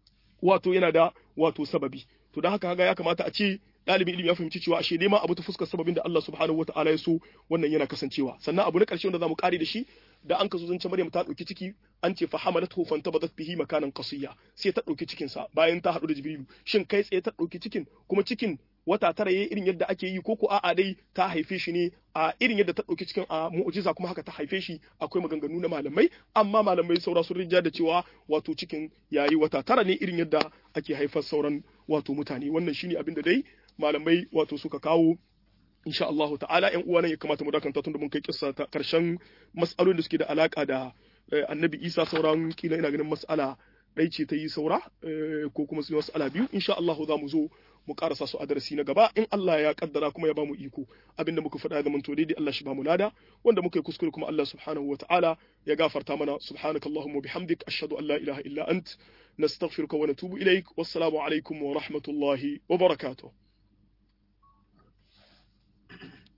wato yana da wato sababi to don haka kaga ya kamata a ce ɗalibin ilimi ya fahimci cewa ashe neman abu ta fuskar sababin da Allah subhanahu wataala ya so wannan yana kasancewa sannan abu na ƙarshe wanda zamu kare da shi da an kaso zance Maryam ta ɗauki ciki an ce fa hamalathu fantabadat bihi makanan qasiyya sai ta ɗauki cikin sa bayan ta haɗu da Jibrilu shin kai tsaye ta ɗauki cikin kuma cikin wata tara yayi irin yadda ake yi ko ko a'a dai ta haife shi ne a irin yadda ta ɗauki cikin a mu'jiza kuma haka ta haife shi akwai maganganu na malamai amma malamai saura sun rinja da cewa wato cikin yayi wata tara ne irin yadda ake haifar sauran wato mutane wannan shine abin da dai malamai wato suka kawo insha Allahu ta'ala ƴan uwa nan ya kamata mu dakanta tun da mun kai kissa ta karshen mas'alolin da suke da alaka da annabi Isa sauran kila ina ganin mas'ala ɗai ce ta yi saura ko kuma su mas'ala biyu insha Allahu za mu zo mu karasa su a darasi na gaba in Allah ya kaddara kuma ya bamu iko abinda muka faɗa da manto daidai Allah shi bamu lada wanda muka yi kuskure kuma Allah subhanahu wataala ya gafarta mana subhanakallahumma bihamdik ashhadu an la ilaha illa ant nastaghfiruka wa natubu ilaik wassalamu alaikum wa rahmatullahi wa barakatuh